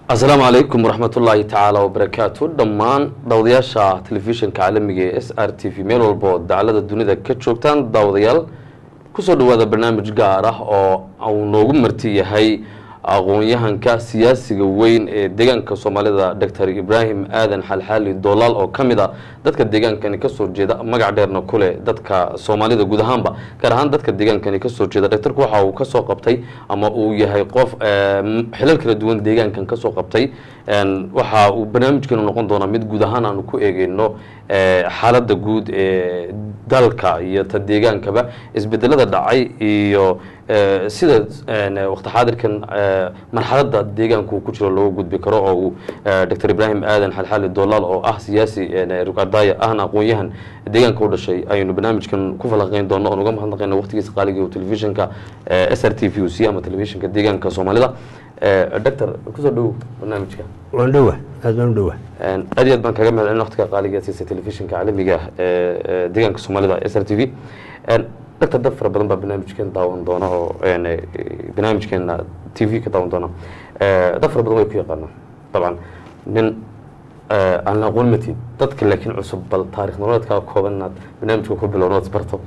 asalaamu calaykum waraxmat ullaahi tacaala wabarakaatu dhammaan daawadayaasha telefishinka caalamiga ee s r t v meel walba oo dacalada dunida ka joogtaan daawadayaal kusoo dhawaada barnaamij gaar ah oo uu noogu marti yahay aqoon-yahanka siyaasiga weyn ee deegaanka soomaalida doctor ibraahim aadan xalxaali doolaal oo ka mid a dadka deegaankani kasoo jeeda magac dheerna kuleh dadka soomaalida guud ahaanba gaar ahaan dadka deegaankani kasoo jeeda doctorku waxa uu kasoo qabtay ama uu yahay qof xilal kala duwan deegaankan kasoo qabtay waxa uu barnaamijkeenu noqon doonaa mid guud ahaan aanu ku eegeyno xaaladda guud ee dalka iyo ta deegaankaba isbedelada dhacay iyo sida waqti xaadirkan marxaladda deegaanku ku jiro looga gudbi karo oo uu doctor ibraahim aadan xalxaali doolaal oo ah siyaasi rugcadaaya ahna aqoon-yahan deegaanka u dhashay ayaynu barnaamijkan ku falaqeyn doono oon uga mahadnaqayna waqtigiisa qaaliga oo telefishinka s r t v u c ama telefishinka deegaanka soomaalida doctor kusoo dhow barnaamijka waan dhowa aad baan u dhowa aad iyo aad baan kaga mahad celin waqtiga qaaliga siisa telefishinka caalamiga ee deegaanka soomaalida s r t v doctor dad fara badan baa barnaamijkeen daawan doona oo barnaamijkeena t v ka daawan doona dad fara badan way ku yaqaanaan dabcan nin aan la aqoon matid dadka laakiin cusub bal taarikh nololeedkaa kooban inaad barnaamijka ku bilowno ood barto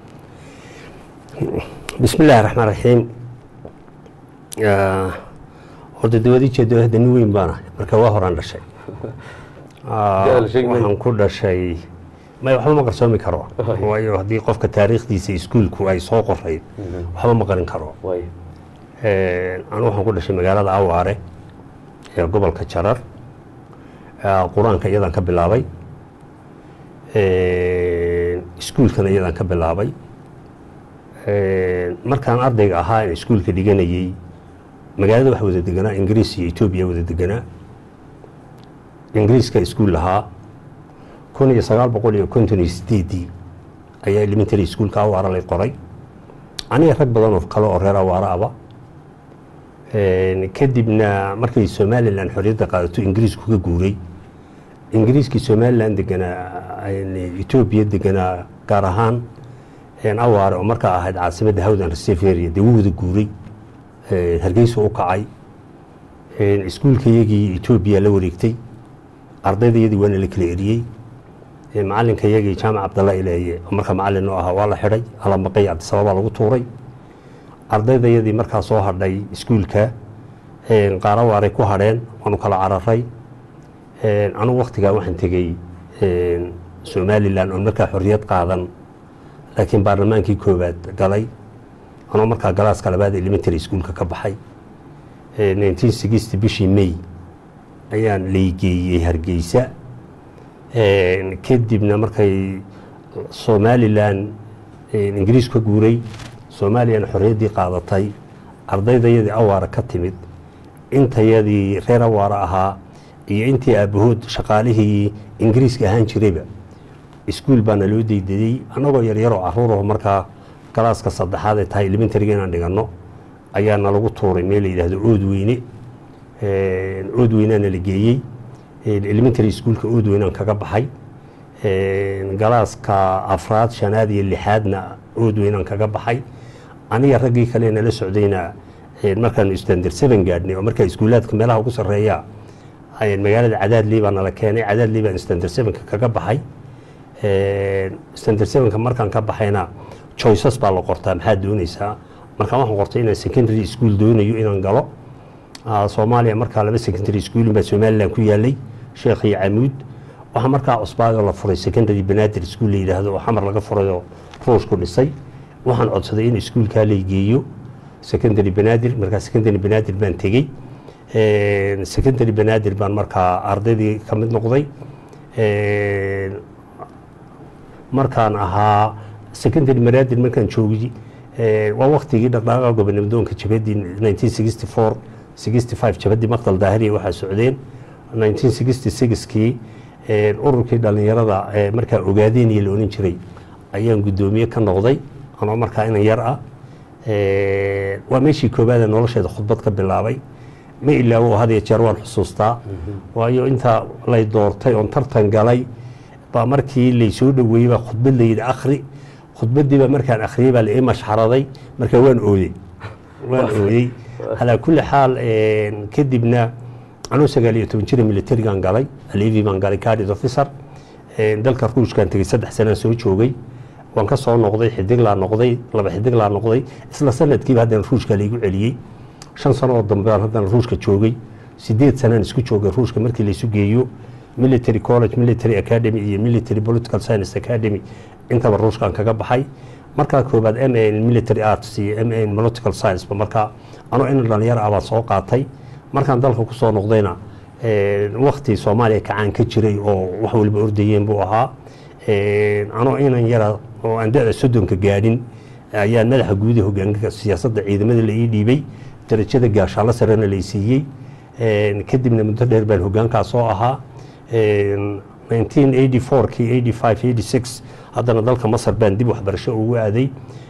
bismi illaahi raxmaan raxiim horta dawadi jeedo hadda nin weyn baana marka waa horaan dhashay waxaan ku dhashay may waxba ma qarsoomi karo waayo haddii qofka taariikhdiisa iskuulku ay soo qorayd waxba ma qarin karo anu waxaan ku dhashay magaalada awaare ee gobolka jarar qur-aanka iyadaan ka bilaabay iskuulkana iyadaan ka bilaabay markaan ardayga ahaa in iskuulka dhiganayey magaalada waxa wada deganaa ingiriis iyo etoobiya wada deganaa ingiriiska iskuul lahaa kun iyo sagaal boqol iyo konton iyo sideedii ayaa elementary iskuulka awaara lay qoray aniga rag badan oo kale oo reer awaara aba kadibna markay somalilan xorriyadda qaadato ingiriisku ka guuray ingiriiskii somalilan deganaa etoobiya deganaa gaar ahaan awaare oo markaa ahayd caasimadda hawdan reseferia dee wuu wada guuray hargeysa u kacay iskuulkayagii etoobiya la wareegtay ardaydayadii waana la kala eriyey macalinka yagii jaamac cabdalla ileeye oo markaa macalin u ahaa waa la xidhay alamaqay cabdisababaa lagu tuuray ardaydayadii markaa soo hadhay iskuulka qaarawaarey ku hadheen waanu kala cararay anugu waktigaa waxaan tegey somalilan oon markaa xorriyad qaadan laakiin baarlamaankii koowaad galay anoo markaa galaaska labaad elementary iskuulka ka baxay nineteen sixty bishii may ayaan laygeeyey hargeysa kadibna markay somalilan ingiriis ka guuray somalilan xorriyaddii qaadatay ardaydayadii awaara ka timid intayadii reer awaara ahaa iyo intii aabahood shaqaalihii ingiriiska ahaan jirayba iskuul baana loo deydayey annagoo yaryaroo caruuraho markaa galaaska saddexaad ee tahay elementaryga inaan dhiganno ayaana lagu tuuray meel la yidhaahdo oodweyne oodweynaana la geeyey elementary iskuulka oodweynaan kaga baxay galaaska afraad shanaad iyo lixaadna oodweynaan kaga baxay aniga raggii kale nala socdayna markaanu standard seven gaadhnay oo markaa iskuulaadka meelaha ugu sarreeya magaalada cadaadley baa nala keenay cadaadley baan standard sevenka kaga baxay standard sevenka markaan ka baxayna choices baa la qortaa maxaad doonaysaa markaan waxaan qortay inaan secondary school doonayo inaan galo soomaaliya markaa laba secondary schoolin baa somalilan ku yaalay sheekh iyo camuud waxaa markaa cusbaadoo la furay secondary banaadir school la yidhaahdo oo xamar laga furayoo ruushku dhisay waxaan codsaday in iskuulkaa laygeeyo secondary banaadir markaa secondary banaadir baan tegey secondary banaadir baan markaa ardaydii ka mid noqday markaan ahaa secondary banaadir markaan joogay waa waktigii dhaqdhaqaaqa gobonamadoonka jabadii nineteen sixty four sixty five jabadii maqdal daahiriya waxaa socdeen nineteen sixty sixkii ururkii dhalinyarada markaa ogaadeenaya la ohan jiray ayaan guddoomiye ka noqday anoo markaa inan yar ah waa meeshii koobaada nolosheeda khudbad ka bilaabay ma ilaawo had iyo jeer waan xusuustaa waayo intaa lay doortay oon tartan galay baa markii laysoo dhoweeyey baa khudbad layidhi akhri khudbadiiba markaan akhriyey baa laii mashxaraday marka waan ooyey waan ooyey calaa kulli xaal kadibna anuu sagaal iyo toban jira militarigan galay alevi baan galay cadid officer dalka ruushkan tegey saddex sanaan soo joogay waan ka soo noqday xidiglaa noqday laba xidiglaa noqday isla sanadkiiba haddana ruushka laigu celiyey shan sano oo dambe aan haddana ruushka joogay sideed sanaan isku joogay ruushka markii laysu geeyo military college military academy iyo military political science academy intaba ruushkaan kaga baxay markaa koobaad m a military arts iyo m a political science ba markaa anoo in dhalinyar ah baan soo qaatay markaan dalka kusoo noqdayna wakti soomaaliya kacaan ka jiray oo wax waliba ordayeen buu ahaa anoo inan yara oo aan da-da soddonka gaadhin ayaan madaxa guuda hogaanka siyaasadda ciidamada la ii dhiibay darajada gaashaanlo sarena lay siiyey kadibna muddo dheer baan hogaankaa soo ahaa 1984 kii 85 86 haddana dalka masar baan dib waxbarasho ugu aaday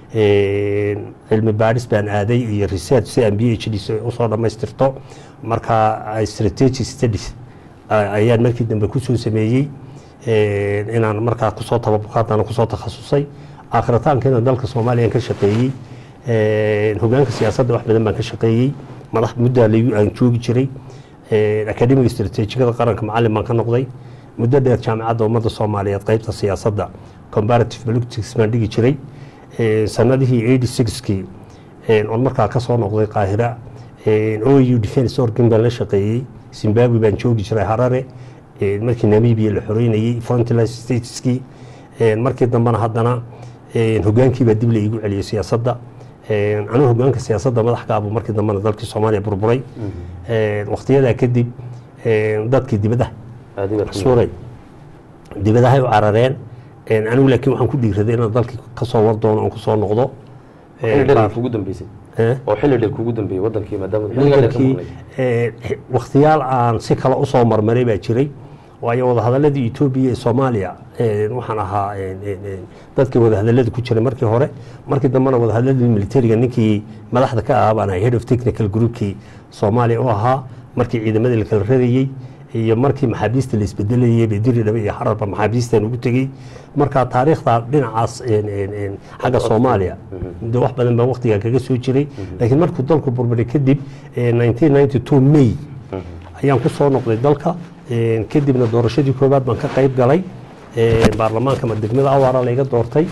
cilmi baadhis baan aaday iyo research si aan b h d usoo dhammaystirto markaa strategic studies ayaan markii dambe kusoo sameeyey inaan markaa kusoo tababukaadana kusoo takhasusay aakhiritaankeena dalka soomaaliya ka shaqeeyey hogaanka siyaasadda wax badan baan ka shaqeeyey madax muddaa aan joogi jiray akademiga strateejikada qaranka macalin baan ka noqday muddo dheer jaamicadda ummadda soomaaliyeed qeybta siyaasadda comparative politics baan dhigi jiray sanadihii eighty sixkii oon markaa ka soo noqday qaahira o u defence organ baan la shaqeeyey zimbabwe baan joogi jiray harare markii namibia la xoreynayey frontline stateskii markii dambena haddana hogaankii baa dib la iigu celiyey siyaasadda anuu hogaanka siyaasadda madaxkaabu markii dambena dalkii soomaaliya burburay waktiyadaa kadib dadkii dibadaha suuray dibadahay u carareen anigu laakiin waxaan ku dhiiraday inaan dalkii kasoo war doono oon kusoo noqdo xilli dheer kugu dambeysay oo xilli dheer kugu dambeeyey wadankii maadaama xilligaa dheer ka wadankii maqnay wakhtiyaal aan si kale usoo marmaray baa jiray waayo wadahadaladii etoobiya ee soomaaliya waxaan ahaa dadkii wadahadalada ku jiray markii hore markii dambena wadahadaladii militariga ninkii madaxda ka ahaa baan ahay head of technical groupkii soomaaliya u ahaa markii ciidamadii la kala radayey iyo markii maxaabiista la isbedelayey bediri dhabe iyo xararba maxaabiistan ugu tegey marka taariikhda dhinacaas xagga soomaaliya de wax badan baa waktigaa kaga soo jiray laakiin markuu dalku burburay kadib 1992 may ayaan ku soo noqday dalka kadibna doorashadii koowaad baan ka qayb galay baarlamaanka ma degmada awaara layga doortay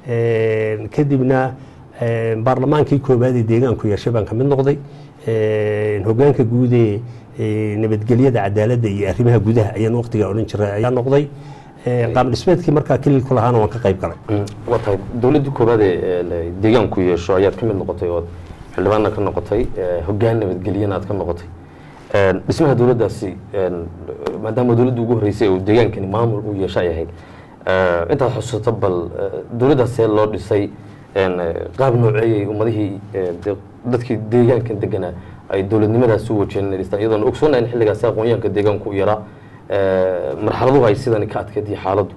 kadibna baarlamaankii koowaad ee deegaanku yeeshay baan kamid noqday hogaanka guud ee nabadgelyada cadaaladda iyo arrimaha gudaha ayaan waqtigaa odhan jiray ayaa noqday qaab dhismeedkii markaa kililku lahaana waan ka qayb galay waa tahay dowladdii koowaad ee deegaanku yeesho ayaad ka mid noqotay ood xildhibaanna ka noqotay hogaan nabadgelyana aad ka noqotay dhismaha dowladdaasi maadaama dowladda ugu horreysay oo deegaankani maamul uu yeesho ay ahayd intaad xusuusato bal dowladdaas see loo dhisay qaab nooceeyay ummadihii dadkii deegaankan deganaa ay dowladnimadaas u wajeen dhistaan iyadoona ogsoonayn xilligaasi aqoonyahanka deegaanku u yaraa marxaladuhu ay sidani ka adkeed iyo xaaladdu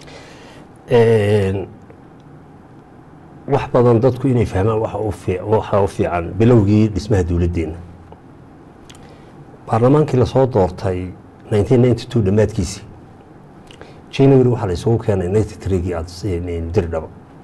wax badan dadku inay fahmaan waxa u fii- waxa u fiican bilowgii dhismaha dowladdeena baarlamaankii lasoo doortay 1992 dhammaadkiisii january waxaa la isugu keenay 93gii dirdhabo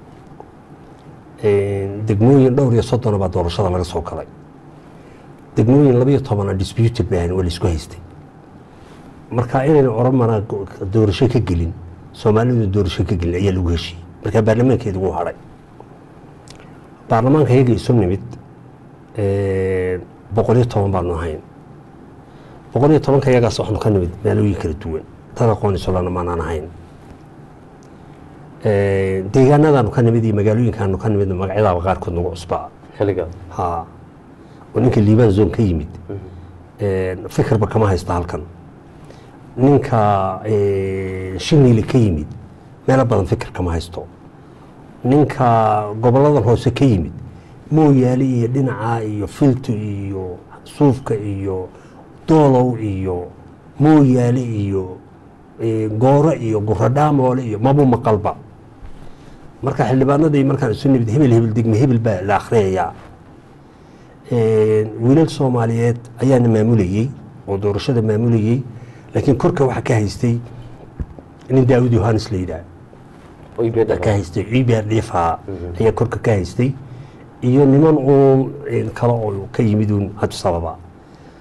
degmooyin dhowr iyo soddona baa doorashada laga soo galay degmooyin labayo tobana disputed bay ahayn waa la isku haystay marka inayna oromana doorasho ka gelin soomaalidu doorasho ka gelin ayaa lagu heshiiyey markaa baarlamaankeeda wuu hadhay baarlamaanka iyaga isu nimid boqol iyo toban baanu ahayn boqol iyo tobanka iyagaas waxaanu ka nimid maalooyin kala duwan dad aqoon isolana maanaan ahayn deegaanadaanu ka nimid iyo magaalooyinkaanu ka nimid magacyadaaba qaarkood nagu cusbaa xilligaa ha oo ninka liibaan zone ka yimid fikirba kama haysta halkan ninka shiniile ka yimid meelo badan fikir kama haysto ninka goboladan hoose ka yimid mooyaale iyo dhinaca iyo filto iyo suufka iyo doolow iyo mooyaale iyo gooro iyo guradhaamoole iyo mabu maqalba marka xildhibaanadii markaan isu nimid hebel hebel degme hebel baa la akhriyayaa wiilal soomaaliyeed ayaana maamulayey oo doorashada maamulayey laakiin korka waxaa ka haystay nin daawud yohanes la yidhaah oy beedha ka haystay ciibaar dhiifa ayaa korka ka haystay iyo niman uun kale oo ka yimid uun cabdisababa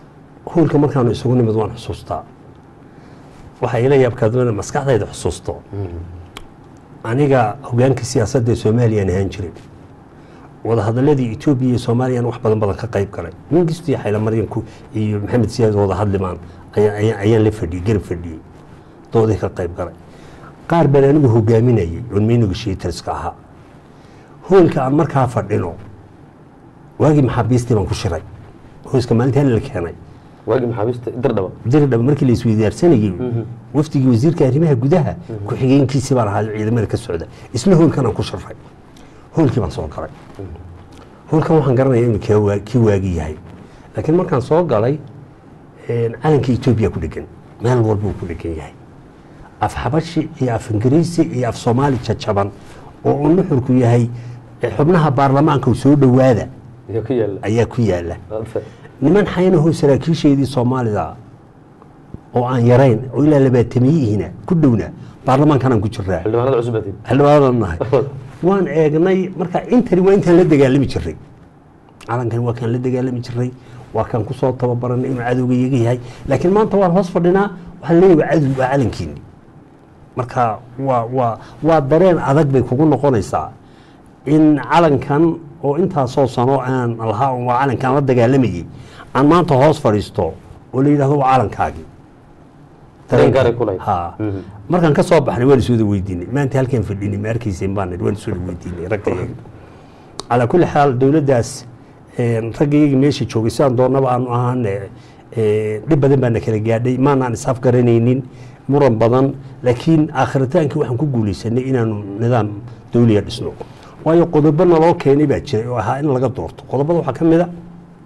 hoolka markaanu isugu nimid waan xusuustaa waxaa ila yaabkaadmana maskaxdayda xusuusto aniga hogaanka siyaasadda ee soomaaliyaan ahaan jiray wadahadaladii etoobiya iyo soomaaliyaan wax badan badan ka qayb galay mingistu iyo xaylamaryanku iyo maxamed siyaad wada hadlimaan ayaa- ayaa- ayaan la fadhiyey garab fadhiyey doodii ka qayb galay qaar baan anigu hogaaminayay oon meyniga shiitarska ahaa hoolka aan markaa fadhino waagii maxaabiistii baan ku shiray hooska maalintii hal la keenay waagii maxaabiista dirdhaba dirdhaba markii la isweydaarsanayey wafdigii wasiirka arrimaha gudaha ku-xigeenkiisii baan ahaa ciidamada ka socda isla hoolkan aan ku shiray hoolkii baan soo galay hoolkan waxaan garanaya inuu kii waa- kii waagi yahay laakiin markaan soo galay calanka etoobiya ku dhegan meel walbuu ku dhegan yahay af xabashi iyo af ingiriisi iyo af soomaali jajaban oo uu nuxurku yahay eh, xubnaha baarlamaanka u soo dhowaada ayaa ku yaala ayaa ku yaala niman xaynahoo saraakiisheedii soomaalida oo aan yarayn oo ilaa labaatamiyihiina ku dhowna baarlamaankanaan ku jiraa xildhibaanada cusub aad xildhibaanaan nahay waan eegnay marka intani waa intaan la dagaalami jiray calankani waa kaan la dagaalami jiray waa kaan kusoo tababaranay inuu cadowga iyaga yahay laakiin maanta waan hoos fadhinaa waxaan leeyahay cadow waa calankiini marka waa waa waa dareen adag bay kugu noqonaysaa in calankan oo intaasoo sano aan lahaa un waa calankaan la dagaalamayay aan maanta hoos fadhiisto oo la yidhahdo waa calankaagii Dareen gaaray ku lahayd. ha Mhm. markaan ka soo baxnay waan iswada weydiinay maanta halkaan fadhinay ma arkayseen baan nidhi, waan iswada weydiinay ragga iyaga calaa kulli xaal dowladdaas een, ragga iyaga meesha joogay sidaan doonaba aanu ahaane ee, dhib badan baana kala gaadhay maanaan isaf garanaynin muran badan laakiin aakhritaankii waxaan ku guulaysanay inaanu nidaam dowliya dhisno waayo qodobo naloo keenay baa jiray oo ahaa in laga doorto qodobada waxaa ka mid a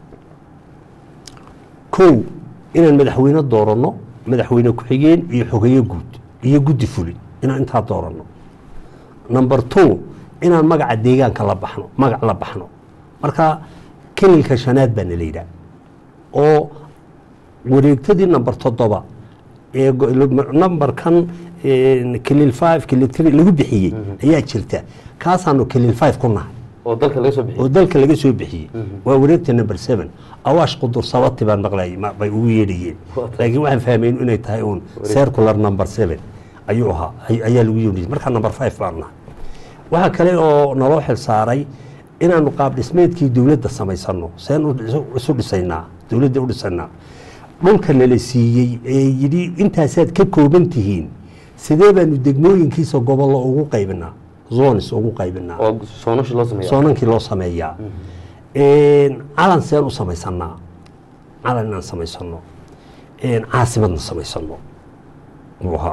kow inaan madaxweyne dooranno madaxweyne ku-xigeen iyo xogeyo guud iyo guddi fuli inaan intaa dooranno number two inaan magaca deegaanka la baxno magac la baxno marka kelilka shanaad baana la yidhaha oo wareegtadii number toddoba ee go- numberkan een, kelil five kelil three lagu bixiyey ayaa jirta kaasaanu kelil five ku nahay oo dalka laga soo bixiyey oo dalka laga soo bixiyey waa wareegta number seven awaash qudur sabati baan maqlayay ma- bay ugu yeedhayeen laakiin waxaan fahmayn inay tahay uun circular number seven ayuu ahaa ay- ayaa lagu yeedhayay marka number five baan nahay waxaa kale oo naloo xil saaray inaanu qaab dhismeedkii dowladda samaysano seen u dhis- isu dhisaynaa dowladda u dhisanaa dhulka nala siiyey ee yidhi intaasaad ka kooban tihiin sidee baanu degmooyinkiisa gobollo ugu qaybinaa zones ugu qaybinaa oo soonashi loo sameeya soonankii loo sameeyaa calan seen u samaysanaa calan inaan samaysano caasimadna samaysano buu ahaa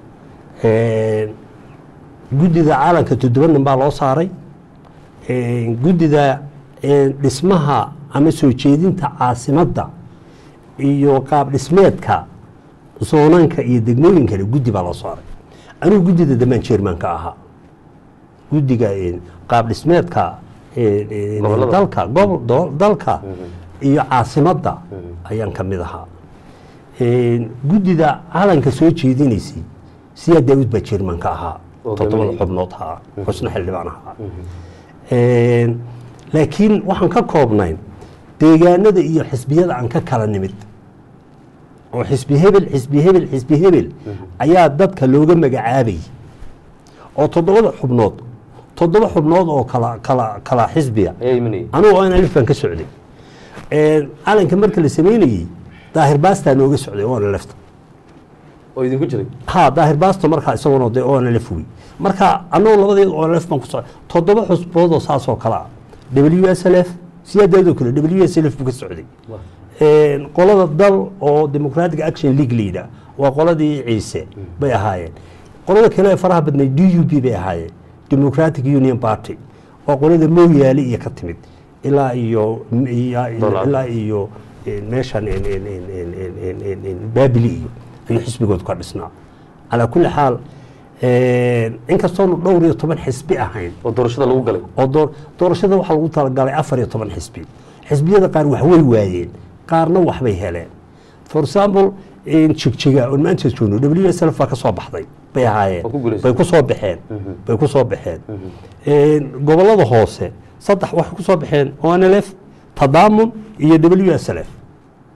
guddida caalanka toddoba nin baa loo saaray guddida dhismaha ama soo jeedinta caasimadda iyo qaab dhismeedka zoonanka iyo degmooyinkana guddi baa loo saaray anigu guddida damaan jermanka ahaa guddiga qaab dhismeedka Gobollada. dalka gobol do- dalka iyo caasimadda ayaan ka mid ahaa guddida calanka soo jeedinaysay siyaa daawud baa jermanka ahaa Oo toddobada gabanayay. xubnood ahaa xusna xildhibaan ahaa laakiin waxaan ka koobnayn deegaanada iyo xisbiyada aan ka kala nimid oo xisbi hebel xisbi hebel xisbi hebel ayaa dadka looga magacaabayay oo toddobada xubnood toddoba xubnood oo kala kala kala xisbiya ayaa imanayay anugu oo alif baan ka socday calanka marka la sameynayey daahir baastaa nooga socday oo lefta oo idinku jiray ha daahir baasto markaa isaguna de oo lf wey marka annagu labadeed oo lf baan ku socday toddoba xusbood oo saas oo kale ah w s l f siyaadeedoo kale w s l f buu ka socday qolada dal oo democratic action league la yidhaah waa qoladii ciise bay ahaayeen qolada kale ee faraha badnayd d u b bay ahaayeen democratic union party waa qolada mooyaale iyo ka timid ilaa iyo Dollar. ilaa iyo meeshan baabili iyo ayuu xisbigood ka dhisnaa calaa kulli xaal inkastoonu dhowr iyo toban xisbi ahayn oo doorashada lagu galay oo door- doorashada waxaa lagu talagalay afar iyo toban xisbi xisbiyada qaar wax way waayeen qaarna waxbay heleen for example jigjiga oon maanta joogno w s l baa ka soo baxday bay ahaayeen Oo ku guulaysay. bay ku soo baxeen bay ku soo baxeen gobolada hoose saddex waxay ku soo baxeen onlf tadaamun iyo w s l f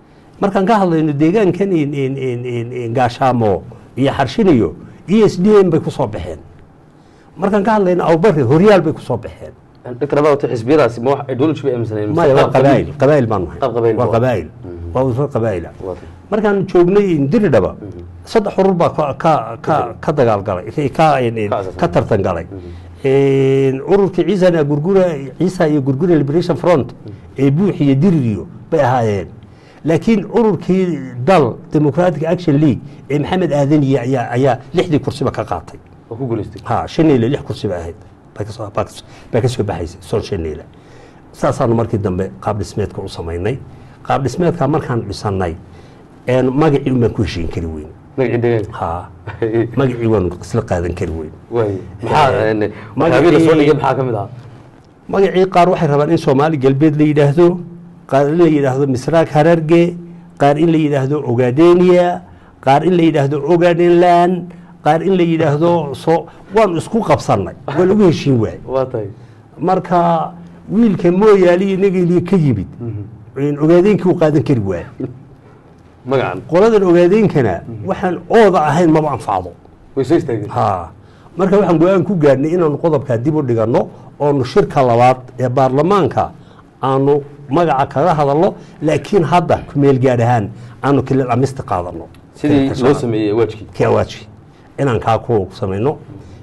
markaan ka hadlayno deegaankan in- in- in- in- in gaashaamo iyo xarshiniyo e s d m bay kusoo baxeen markaan ka hadlayno awbari horyaal bay kusoo baxeen dr abawta xisbiyadaasi ma wax ideology bay aaminsaneen mise maya waa qaab qabiil? qabaa'il qabaa'il baan nahay Qaab qabaa'il waa waa. qabaa'il waa usro qabaa'ila Waa tahay. markaan joognay diridhaba saddex urur baa ka- ka ka ka dagaalgalay ka Ka asaasay. ka tartan galay ururkii ciisana gurgura ciisa iyo gurgura liberation front ee buux iyo diririyo bay ahaayeen laakiin ururkii dal democratic action league ee maxamed aadaniye ayaa ayaa lixdii kursiba ka qaatay oo ku guulaystay ha shaniile lix kursi ba ahayd bay kasoo baa kas- baa ka soo baxaysay soon shaniile saasaanu markii dambe qaab dhismeedka u samaynay qaab dhismeedka markaan dhisannay een magacii un baan ku heshiin kari weyn magacii deegaanka ha magacii waanu isla qaadan kari weyn waay maxaa Eh, waxyaabihii la soo magacii- dhigay maxaa ka mid ah magacii qaar waxay rabaan in soomaali galbeed la yidhaahdo qaar in la yidhaahdo misraaq hararge qaar in la yidhaahdo ogadenia qaar in la yidhaahdo ogadenland qaar in la yidhaahdo so waanu isku qabsannay waa lagu heshiin waay waa tahay marka wiilka mooyaali iyo nageliya ka yimid ogaadeenkii uu qaadan kari waaya magacan qoladan ogaadeenkana waxaan ooda ahayn maba anfacdo way soo istaageen ha marka waxaan go-aan ku gaarnay inaanu qodobkaa dib u dhiganno oonu shirka labaad ee baarlamaanka aanu magaca kaga hadalno laakiin hadda kumeel gaar ahaan aanu kilil amista qaadano sidii loo sameeyey waajkii kiawaaji inaan kaa ku samayno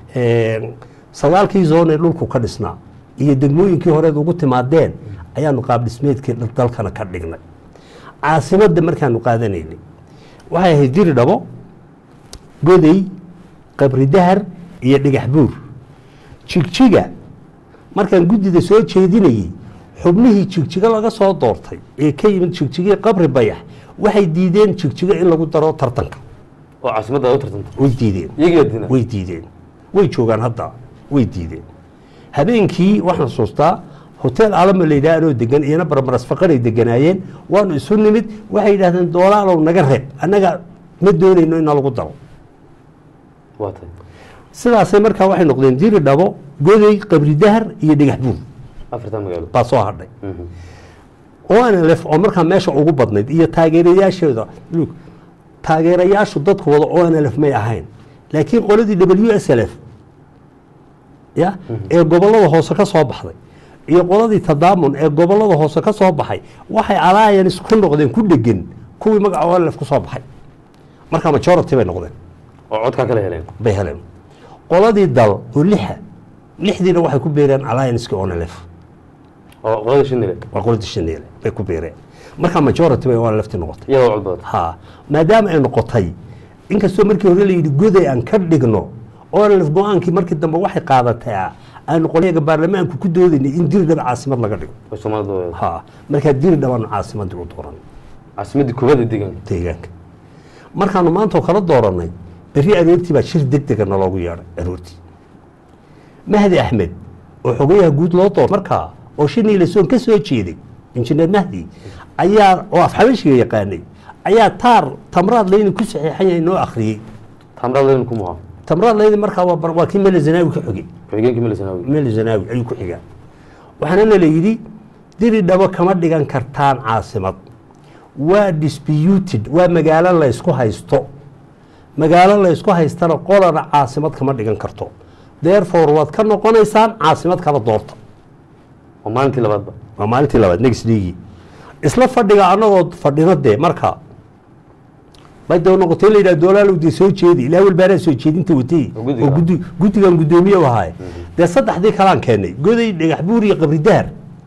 sagaalkii zoon ee dhulku ka dhisnaa iyo degmooyinkii horeed ugu timaadeen ayaanu qaab dhismeedkii dalkana ka dhignay caasimadda markaanu qaadanaynay waxay ahayd diri dhabo goday qabri dahar iyo dhagax buur jigjiga markaan guddida soo jeedinayey xubnihii jigjiga laga soo doortay ee ka yimid jigjigii qabri bayax waxay diideen jigjiga in lagu daro tartanka oo caasimadda u tartanta way diideen iyagii adina way diideen way joogaan hadda way diideen habeenkii waxaan xusuustaa hotel alama la yidhaha anoo degan iyana barbaras faqaray deganaayeen waanu isu nimid waxay yidhahdeen doolaalow naga reeb annaga ma doonayno in lagu daro waa tahay sidaasay markaa waxay noqdeen diri dhabo goday qabri dahar iyo dhagax buur afartan magaalo baa soo hadhay Mhm. onlf oo markaa meesha ugu badnayd iyo taageerayaasheeda lug taageerayaashu dadkooda onlf may ahayn laakiin qoladii w s l f ya ee gobolada hoose ka soo baxday iyo qoladii tadaamun ee gobolada hoose ka soo baxay waxay alliance ku noqdeen ku dhegan kuwii magaca onlf ku soo baxay marka majority bay noqdeen oo codkaa kala heleen bay heleen qoladii dal oo lixa lixdiina waxay ku beereen allianceki onlf oo qolada shinile waa qoladii shaneele bay ku beereen marka majority bay onlfti noqotay iyagoo cod badan ha maadaama ay noqotay inkastoo markii hore la yidhi goday aan ka dhigno onlf go-aankii markii dambe waxay qaadataa aanu qolyaga baarlamaanku ku doodaynay in diri dhaba caasimad laga dhigo oo soomaalida ha markaa diri dhabaanu caasimadii u dooran caasimaddii kubadda deegaanka deegaanka markaanu maantao kala dooranay berri aroortii baa shir deg dega naloogu yeedhay aroortii mahdi axmed oo xogayaha guud loo door markaa oo shiniilasoon ka soo jeeday injineer mahdi ayaa oo afxabashiga yaqaanay ayaa taar tamraad leyni ku saxiixan yahay noo akhriyey tamraad leyn ku muhaa tamraad leyni markaa waa bar- waa kii mele zanaawi ka xogay ku-xigeenkii melisanaawi mele zanaawi ayuu ku xigaa waxaana la yidhi diri dhabo kama dhigan kartaan caasimad waa disputed waa magaalo laysku haysto magaalo laysku haystana qolana caasimad kama dhigan karto therefore waad ka noqonaysaan caasimad kala doorta oo maalintii labaadba waa maalintii labaad next league isla fadhiga annagoo fadhino dee marka bay daba noqotay la yidhaha doolaalow dee soo jeedi ilaa walbaanaa soo jeedinta watay Oo guddiga oo guddi guddigan guddoomiye u ahaay dee saddexdii kalaan keennay goday dhagax buur iyo qabri dahar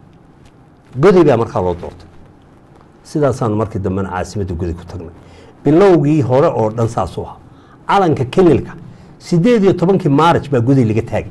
goday baa markaa loo doortay sidaasaanu markii dambena caasimadda goday ku tagnay bilowgii hore oo dhan saasuu ahaa calanka kelilka sideed iyo tobankii maaraj baa goday laga taagay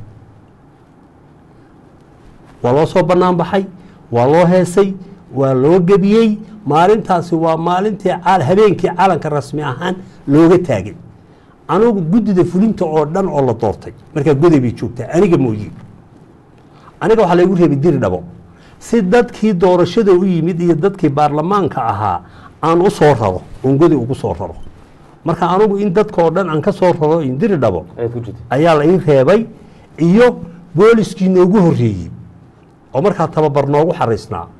waa loo soo bannaan baxay waa loo heesay waa loo gebiyey maalintaasi waa maalintii cal- habeenkii calanka rasmi ahaan looga taagay anugu guddida fulinta oo dhan oo la doortay markaa goday bay joogtaa aniga mooye aniga waxaa laygu reebay diri dhabo si dadkii doorashada u yimid iyo dadkii baarlamaanka ahaa aan u soo raro oon goday ugu soo raro marka anugu in dadka oo dhan aan ka soo raro in diri dhabo ayaad ku jirtay ayaa la ii reebay iyo booliskii noogu horreeyey oo markaa tababar noogu xariisnaa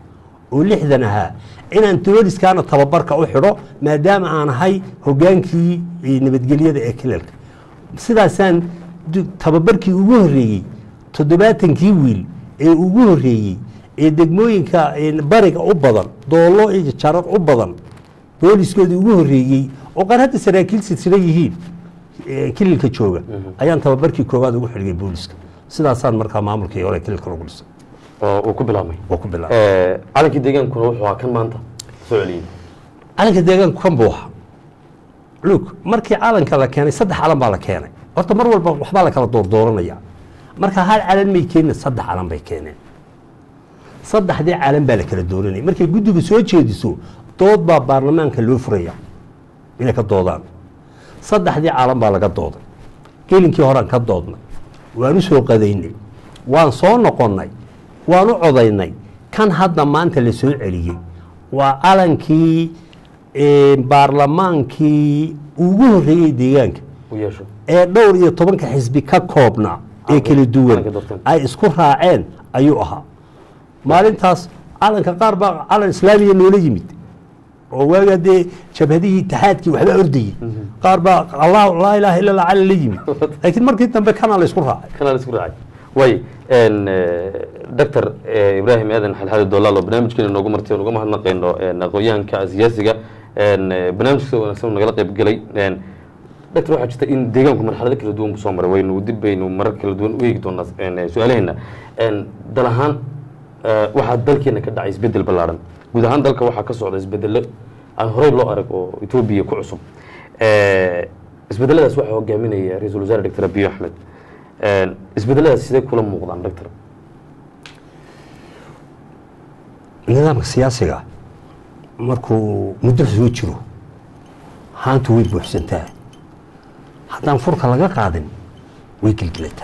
oo lixdan ahaa inaan booliskaana tababarka u xidho maadaama aan ahay hogaankii eh, nabadgelyada ee kilalka sidaasaan du- tababarkii ugu horreeyey toddobaatankii wiil ee ugu horreeyey ee degmooyinka eh, bariga u badan doollo iyo jarar u badan booliskoodii ugu horreeyey oo qaar hadda saraakiil silsila yihiin eh, kililka jooga ayaan tababarkii koowaad ugu xidhigay booliska sidaasaan markaa maamulkii hore kililka lagu dhisay oo uu ku bilaabmay oo ku bilaabay Eh, calankii deegaankuna wuxuu ahaa kan maanta soo celiyey calanka deegaanku kan buuxa lug markii calanka la keenay saddex calan baa la keenay horta mar walba waxbaa la kala doordooranaya marka hal calan may keenin saddex calan bay keeneen saddexdii calan baa la kala dooranaya markay guddiga soo jeediso dood baa baarlamaanka loo furaya inay ka doodaan saddexdii calan baa laga dooday gelinkii horean ka doodnay waan u soo qadaynay waan soo noqonnay waan u codaynay kan hadda maanta la soo celiyey waa calankii eh, baarlamaankii ugu horreeyey deegaanka u yeesho ee dhowr iyo tobanka xisbi ka koobnaa ee kala duwan calanka dadkan. ay isku raaceen ayuu ahaa maalintaas calanka qaar baa calan islaamiya noola yimid oo waagaa dee jabhadihii itixaadkii waxba ordayey qaar baa allah laa ilaaha illa allah calan la yimid laakiin markii dambe kana la isku raacay kanaa la isku raacay way doctor ibraahim aadan xalxadi dolaalo barnaamijkeena noogu martay oo uga mahadnaqayno een, aqoonyahanka siyaasiga een, eh, barnaamijka sida wanaagsan uu nagala qayb galay een, doctor waxaa jirta in deegaanku marxalado kala duwan kusoo maray waynu dib baynu marar kala duwan u eegi doonaa een, eh, su-aalaheena een, dal ahaan eh, waxaa dalkeena ka dhacay isbedel ballaaran guud ahaan dalka waxaa ka socda isbedelo aan horey loo arag oo etoobiya ku cusub Eh, isbedeladaas waxaa hogaaminaya ra-iisul wasaare doctor abiy axmed Een, isbedeladaas sidee kula muuqdaan doctor nidaamka siyaasiga markuu muddo soo jiro haantu way buuxsantaa haddaan furka laga qaadin way gelgelataa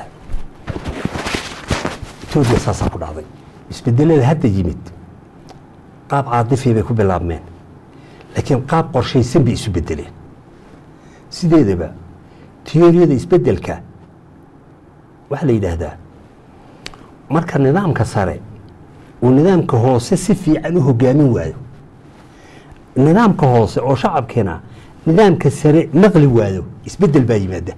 etoobiya saasaa ku dhacday isbedelada hadda yimid qaab caadifii bay ku bilaabmeen laakiin qaab qorshaysan bay isu bedeleen sideedaba tiyooriyada isbedelka waxaa la yidhaahdaa marka nidaamka sare uu nidaamka hoose si fiican u hogaamin waayo nidaamka hoose oo shacabkeena nidaamka sare naqli waayo isbedel baa yimaada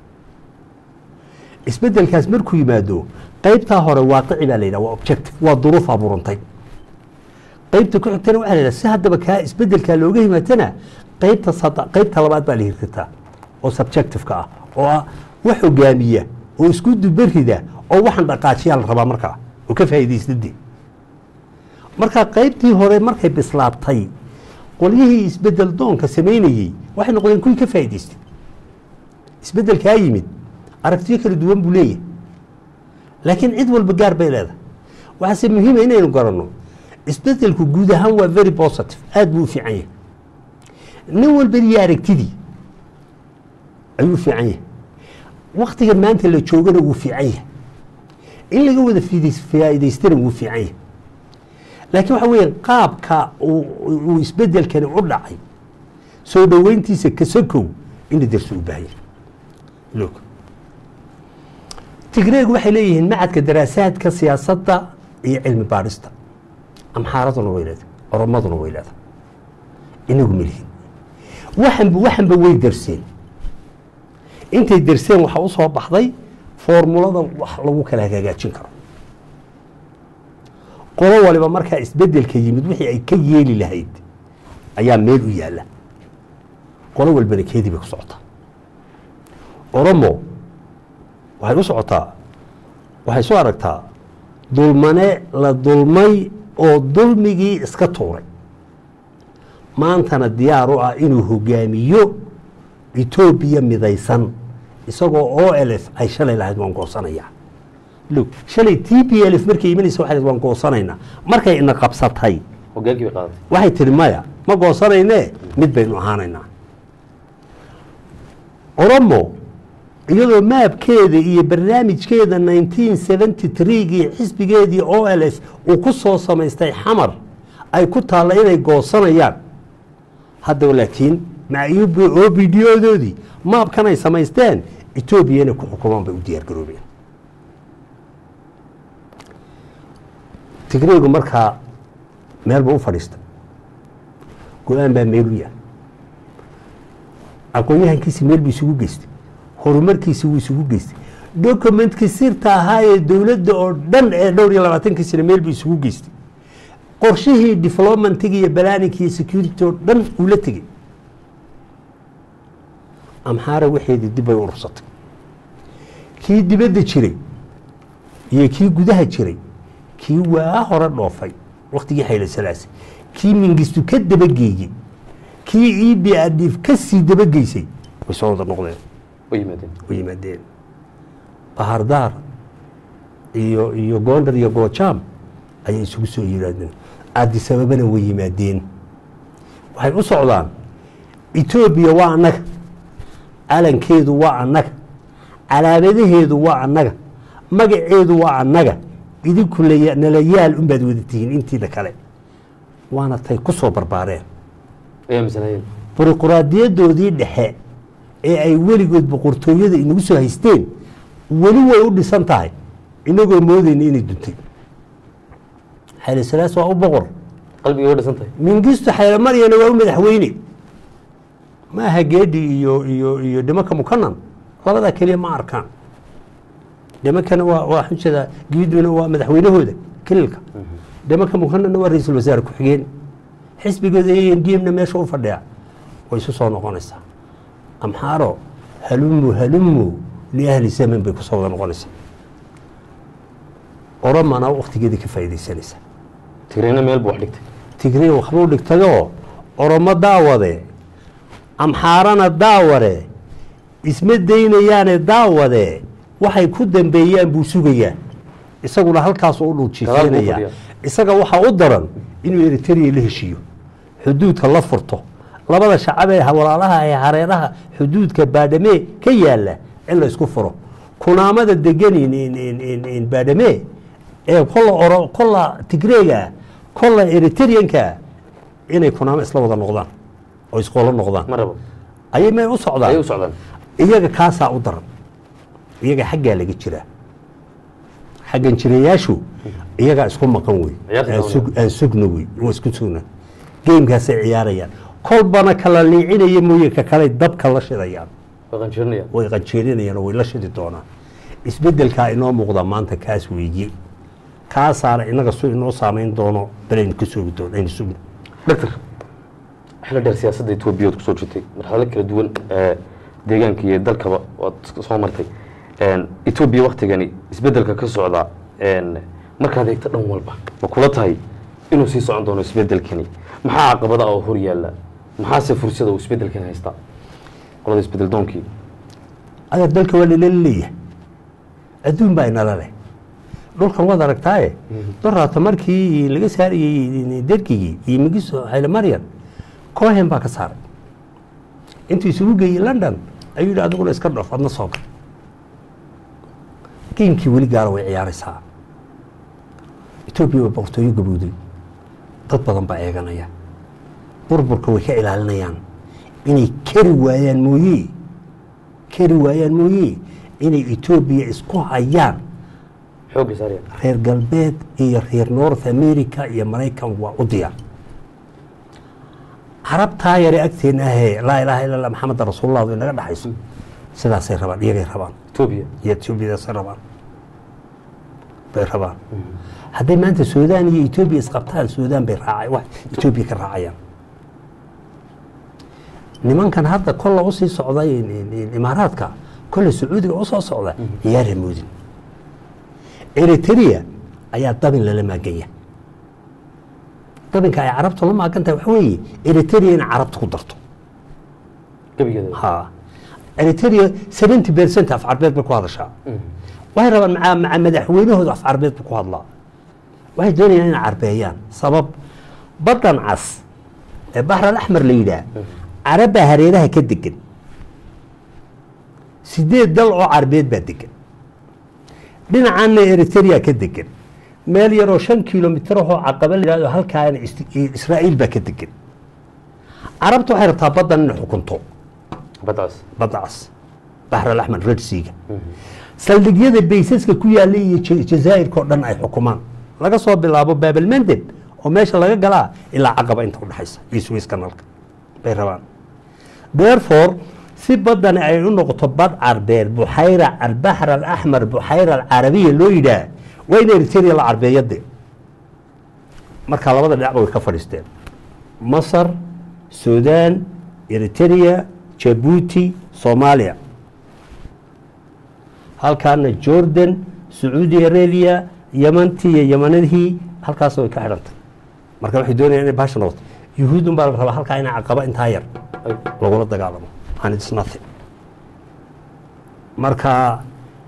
isbedelkaas markuu yimaado qaybtaa hore waaqici baa la yidhaha waa objective waa duruuf abuurantay qaybta ku xigtana waxaa la yidhaha si haddaba kaa isbedelkaa looga yimaadana qaybta sada qaybta labaad baa la hirtirtaa oo subjectiveka ah oo ah wax hogaamiya oo isku dubarida oo waxaan dhaqaajiyaa la rabaa markaa oo ka faa'iidaysnadii marka qaybtii hore markay bislaabtay qolyihii isbedel doonka samaynayey waxay noqdeen kuwii ka faa'idaystay isbedelkaa yimid aragtiyo kala duwan buu leeyahay laakiin cid walba gaar bay leedahay waxaase muhiima inaynu garanno isbedelku guud ahaan waa very positive aad buu u fiican yahay nin walba iyo aragtidii ayuu u fiican yahay waktiga maanta la joogana wuu fiican yahay in laga wada fiidays- faa'idaystana wuu fiican yahay laakiin waxa weeye qaabka uu uu isbedelkani u dhacay soo dhoweyntiisa kasakow in la darso u baahan yahay loog tigreeg waxay leeyihiin macadka daraasaadka siyaasadda iyo cilmi baadhista amxaaraduna way leedahay oromaduna way leedahay inagu melihin waxanba waxanba way darseen intay darseen waxaa u soo baxday foormulada wax lagu kala hagaajin karo qolo waliba markaa isbedelka yimid wixii ay ka yeeli lahayd ayaa meel u yaalla qolo walbana keedii bay ku socotaa oromo waxay u socotaa waxay soo aragtaa dulmane la dulmay oo dulmigii iska tuuray maantana diyaar u ah inuu hogaamiyo etoobiya midaysan isagoo o l f ay shalay lahayd waan goosanayaa log shalay t p l f markay imanaysa waxay waan goosanaynaa markay ina qabsatay hogaankii bay qaadatay waxay tihi maya ma goosanayne mid baynu ahaanaynaa oromo iyadoo maabkeeda iyo barnaamijkeeda 1973gii xisbigeedii o l f uu ku soo samaystay xamar ay ku taalla inay goosanayaan haddaba laakiin maca o b d odoodii maabkan ay samaysteen etoobiya inay ku xukumaan bay u diyaar garoobeen tigreegu markaa meel buu u fadhiistay go-aan baa meel u yahay aqoon-yahankiisi meel buu isugu geystay horumarkiisi wuu isugu geystay documentkii sirta ahaa ee dowladda oo dhan ee dhowr iyo labaatankii sano meel buu isugu geystay qorshihii developmentiga iyo balaaninka iyo security oo dhan uu la tegey amxaara waxeedii dib bay u urursatay kii dibadda jiray iyo kii gudaha jiray kii waa hore dhoofay waktigii xayla salaase kii mingistu ka dabageeyey kii e b adif ka sii dabageysay way soo wada noqdeen way yimaadeen way yimaadeen bahardaar iyo iyo goondar iyo goojaam ayay isugu soo yimaadeen addisababana way yimaadeen waxay u socdaan etoobiya waa annaga calankeedu waa annaga calaamadaheedu waa annaga magaceedu waa annaga idinku laya- nalayaal unbaad wada tihiin intiina kale waana tay ku soo barbaareen ayaa masanayeen buruquraadiyadoodii dhexe ee ay weligood boqortooyada inagu soo haysteen weli way u dhisan tahay inagoo moodayna inay duntay xayla salaas waa u boqor qalbigay u dhisan tahay mingistu xayla maryana waa u madaxweyne ma aha geedhi iyo iyo iyo dhimanka mukanan labadaa keliya ma arkaan dhimankana waa waa xujada giiduna waa madaxweynahooda kelilka dhimanka mukananna waa ra-iisul wasaare ku-xigeen xisbigooda a n d m na meesha u fadhiya way isu soo noqonaysaa amxaaro halumu halumu liahli zaman bay kusoo wada noqonaysaa oromana waktigeedii ka faa'iidaysanaysaa tigrayna meel buu wax dhigtay tigray waxbuu dhigtayoo oromo daawade amxaarana daawade isma daynayaane daawade waxay ku dambeeyaan buu sugayaa isaguna halkaas u Gadaal buu dhuljiisanaya fadhiyaa. isaga waxaa u daran inuu eritrea la heshiiyo xuduudka la furto labada shacab ee walaalaha ee hareeraha xuduudka baadhame ka yaala in la isku furo kunaamada degan in- in- in- in- in baadhame ee kolla oro kolla tigreega kolla eritreanka inay kunaamo isla wada noqdaan oo isqolo noqdaan ma rabo ayay may u socdaan ayay u socdaan iyaga kaasaa u daran iyaga xaggaa laga jiraa xaggan jirayaashu iyagaa isku maqan wey Ciyaarta aan doonaya. sug- aan sugna wey waa isku sugna geemkaasay ciyaarayaan kolbana kala liicinaya mooye ka kale dabka la shidayaan way qanjirinayaan way qanjeerinayaan oo way la shidi doonaan isbedelkaa inoo muuqda maanta kaas weeye kaasaana inaga su inoo saamayn doono balaynu ka soogi doono aynu sugno doctor xilli dheer siyaasadda etoobiya ood kusoo jirtay marxalado kala duwan ee deegaanka iyo dalkaba waad soo martay etoobiya waktigani isbedelka ka socda een, markaad eegto dhan walba ma kula tahay inuu sii socon doono isbedelkani maxaa caqabada oo hor yaalla maxaase fursada uu isbedelkani haystaa qolada isbedel doonkii adeer dalka waa lala leeyahay adduun baa inala leh dhulkan waad aragtaaye doraata markii laga saarayey dergigii iyo migiso hayle maryan cohen baa ka saaray intuu isugu geeyey london ayuu yidhi adiguna iska dhoof adna soo gal geemkii weli gaala way ciyaaraysaa etoobiya waa boqortooyo gabowday dad badan baa eeganaya burburka way ka ilaalinayaan inay kari waayaan mooye kari waayaan mooye inay etoobiya isku hayaan xoogga saaraya reer galbeed iyo reer north america iyo maraykan waa u diyaar carabtaa yare agteena ahee laa ilaaha illa allah maxameda rasuulullah way naga dhaxayso sidaasay rabaan iyagay rabaan etoobiya iyo etoobiyadaasay rabaan bay rabaan hadday maanta suudaan iyo etoobiya isqabtaan suudaan bay raacay wax etoobiya ka raacayaan nimankan hadda kolla usii socda in- in- in- imaaraadka kolle sacuudiga usoo socda ciyaara moodin eritrea ayaa dabin lala maaganya dabinka ay carabtu la maagan tahay waxa weeye eritrea in carabta ku darto gebigeeda ha eritrea seventy percent af carbeed bay ku hadashaa waxay rabaan maca maca madaxweynahooda af carbeed buu ku hadlaa waxay doonayaan inay carbeeyaan sabab baddan cas ee baxr alaxmar la yidhaah carabbaa hareeraha ka degan sideed dal oo carbeed baa degan dhinacaanna eritrea ka degan meel yaroo shan kilomitir ahoo caqaba la yidhahdo halkaana is- israa'iil baa ka degan carabtu waxay rabtaa baddan inay xukunto badcaas badda cas baxr alaxmar red seaga saldhigyada baysaska ku yaalla iyo Ja- jazaa'irka oo dhan ay xukumaan laga soo bilaabo baabalmandeb oo meesha laga galaa ilaa caqaba inta udhexaysa iyo suways kanalka bay rabaan therefore si badani ay u noqoto bad carbeed buxayra albaxr alaxmar buxayra alcarabiya loo yidhaah waa in eritrea la carbeeyade marka labada dhinacba way ka fadhiisteen masar sudan eritrea jabuuti soomaaliya halkaana jordan sacuudi arabia yemantii iyo yemanadii halkaas way ka xidhantay marka waxay doonayaan inay bahasha noqoto yuhuudun baa la rabaa halkaa inay caqaba intaa yar lagula dagaalamo and it's nothing marka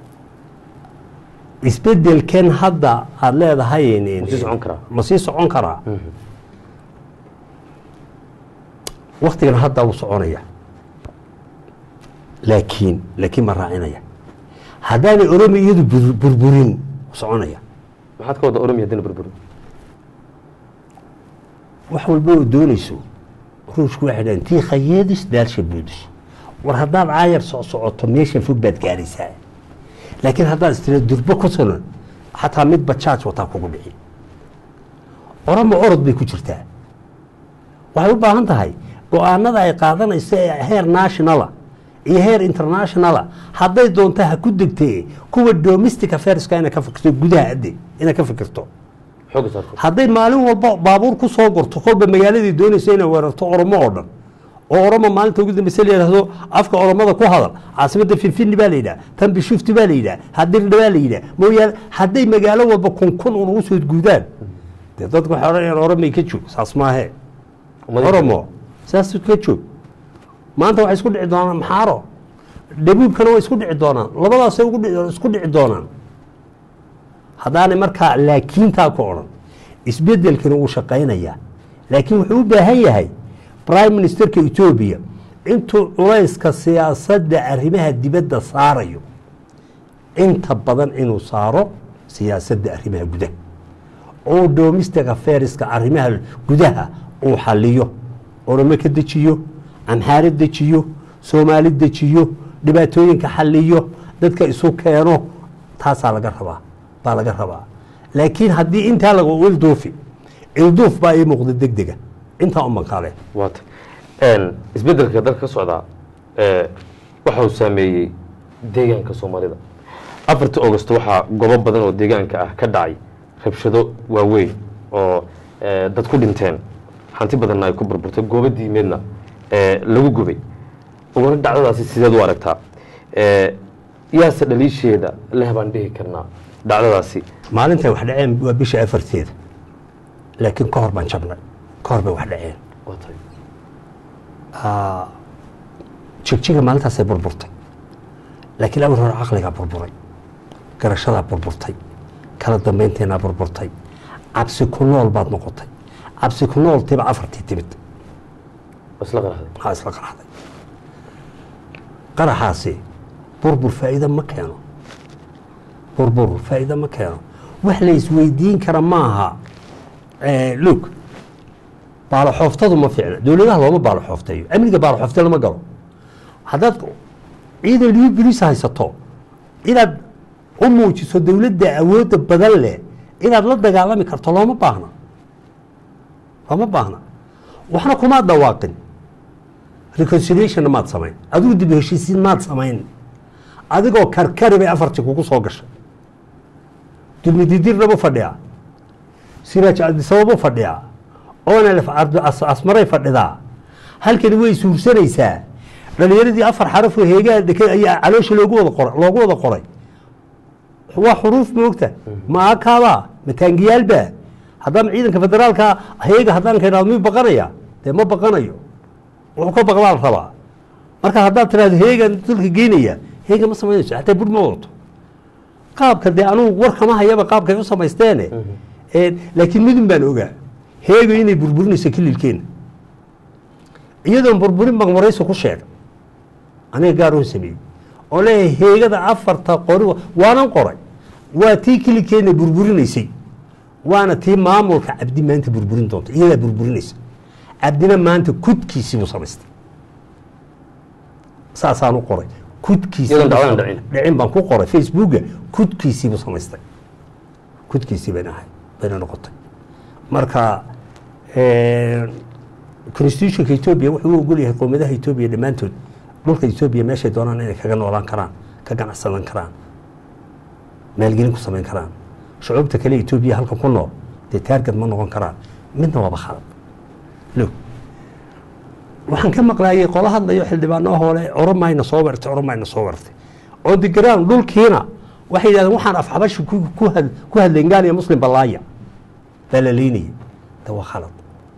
isbedelkan hadda aada leedahay Ma sii socon karaa? ma sii socon karaa waktigan hadda wuu soconaya laakiin laakiin ma raacinaya haddaanay oromi iyadu bur- burburin wuu soconaya maxaad ka wada oromiya haddina burburi wax walba oo doonayso ruushku waxay dhahan tii khayeedis daalsha buudis war haddaad caayar soc socoto meesha fog baad gaaraysaa laakiin haddaad istira durbo ku sunan xataa mid bajaaj wataa kugu dhici oromo orod bay ku jirtaa waxay u baahan tahay go-aanada ay qaadanayso ee heer nationala iyo heer internationala hadday doonto ha ku degtee kuwa domestic affairska inay ka fikirto gudaha adde inay ka fikirto xooga saarto hadday maalin walba baabuur ku soo gorto kolba magaaladii doonaysa inay weerarto oromo oo dhan oo oromo maalinta ugu dambeysa la yidhahdo afka oromada ku hadal caasimadda finfini baa la yidhaha tan bishufti baa la yidhaha hadirdha baa la yidhaha mooyaane hadday magaalo walba kun kun un ugu soo guudaan dee dadku waxay odhanayaan oromay ka joog saas maahee oromo saas ka joog maanta waxay isku dhici doonaan maxaaro dhabuubkana way isku dhici doonaan labadaasay ugu dhici- isku dhici doonaan haddaanay markaa laakiintaa ku odhan isbedelkana wuu shaqaynayaa laakiin wuxuu u baahan yahay prime ministerka etoobiya intuu culayska siyaasadda arrimaha dibadda saarayo inta badan inuu saaro siyaasadda arrimaha gudaha oo domestic affairska arrimaha gudaha uu xaliyo oromo ka dejiyo amxaaro dejiyo soomaali dejiyo dhibaatooyinka xaliyo dadka isu keeno taasaa laga rabaa baa laga rabaa laakiin haddii intaa laga ilduufi ilduuf baa ii muuqda deg dega intaa u mankaale waata isbedelka dalka ka socdaa ee, waxa uu saameeyey deegaanka soomaalida afartii augost waxaa gobo badan oo deegaanka ah ka dhacay rabshado waaweyn oo ee, dad ku dhinteen hanti badanna ay ku burburtay goobo diimeedna ee, lagu gubay uguna dhacdadaasi sideed u aragtaa Ee, yaase dhaliisheeda leh baan dhihi karnaa dhacdadaasi maalintay wax dhaceen waa bisha afarteeda laakiin ka hor baan jabnay ka hor bay wax dhaceen waa tahay jigjiga maalintaasay burburtay laakiin amar hore caqligaa burburay garashadaa burburtay kala dambaynteenaa burburtay cabsi ku nool baad noqotay cabsi ku nool tiba afartii timid waa isla qaraxday maxaa isla qaraxday qaraxaasi burbur faa'iido ma keeno burbur faa'iido ma keeno wax la isweydiin kara maaha lug baaloxooftadu ma fiicna dowladaha looma baaloxoofteeyo amniga baaloxoofte lama galo haddaad ciidan liyu bilis haysato inaad u muujiso dowladda awoodda badan leh inaad la dagaalami karto looma baahna looma baahna waxna kumaad dhawaaqin reconciliationna maad samayn adigu dib u heshiisiin maad samayn adigoo karkari bay afartii kugu soo gashay dulmididirnaba fadhiyaa siraaj cabdisababo fadhiyaa onalef asmaray fadhidaa halkani way suursanaysaa dhalinyaradii afar xarafoo heegaa dhekay ayaa caloosha loogu wada qoray loogu wada qoray waa xuruuf moogta ma akaabaa ma taangiyaalbaa haddaan ciidanka federaalka heega haddaan ka idhahdo miyuu baqanaya dee ma baqanayo wuxuu ka baqdaa la rabaa marka haddaad tidhahdo heegan dalka geynaya heega ma samaynayso xataa bur ma wadato qaabka dee anugu war kama hayaba qaabkay u samaysteene laakiin midun baan ogaa heego inay burburinayso kililkeena iyadoon burburin magmarayso ku sheega aniga gaaroo sameeyey oo leeyahay heegada afarta qori waanan qoray waa tii kililkeena burburinaysay waana tii maamulka cabdi maanta burburin doonta iyadaa burburinaysa cabdina maanta kudkiisii buu samaystay saasaan u qoray kudkiisii Iyadoon dhacdaan dhicin. dhicin baan ku qoray facebooka kudkiisii buu samaystay kudkiisii bayna ahay bayna noqotay marka constitutionka etoobiya wuxuu u ogol yahay qowmiyadaha etoobiya dhammaantood dhulka etoobiya meeshay doonaan inay kaga noolaan karaan ka ganacsadan karaan maalgelin ku samayn karaan shucuubta kale etoobiya halkan ku nool dee taargad ma noqon karaan midna waaba khalad log waxaan ka maqlaayay qola hadlayo xildhibaano hole oromayna soo wartay oromayna soo wartay oo digraan dhulkiina waxay yidhahdeen waxaan afxabashi ku hadlayn gaal iyo muslim ballaaya baa la leynayay de waa khalad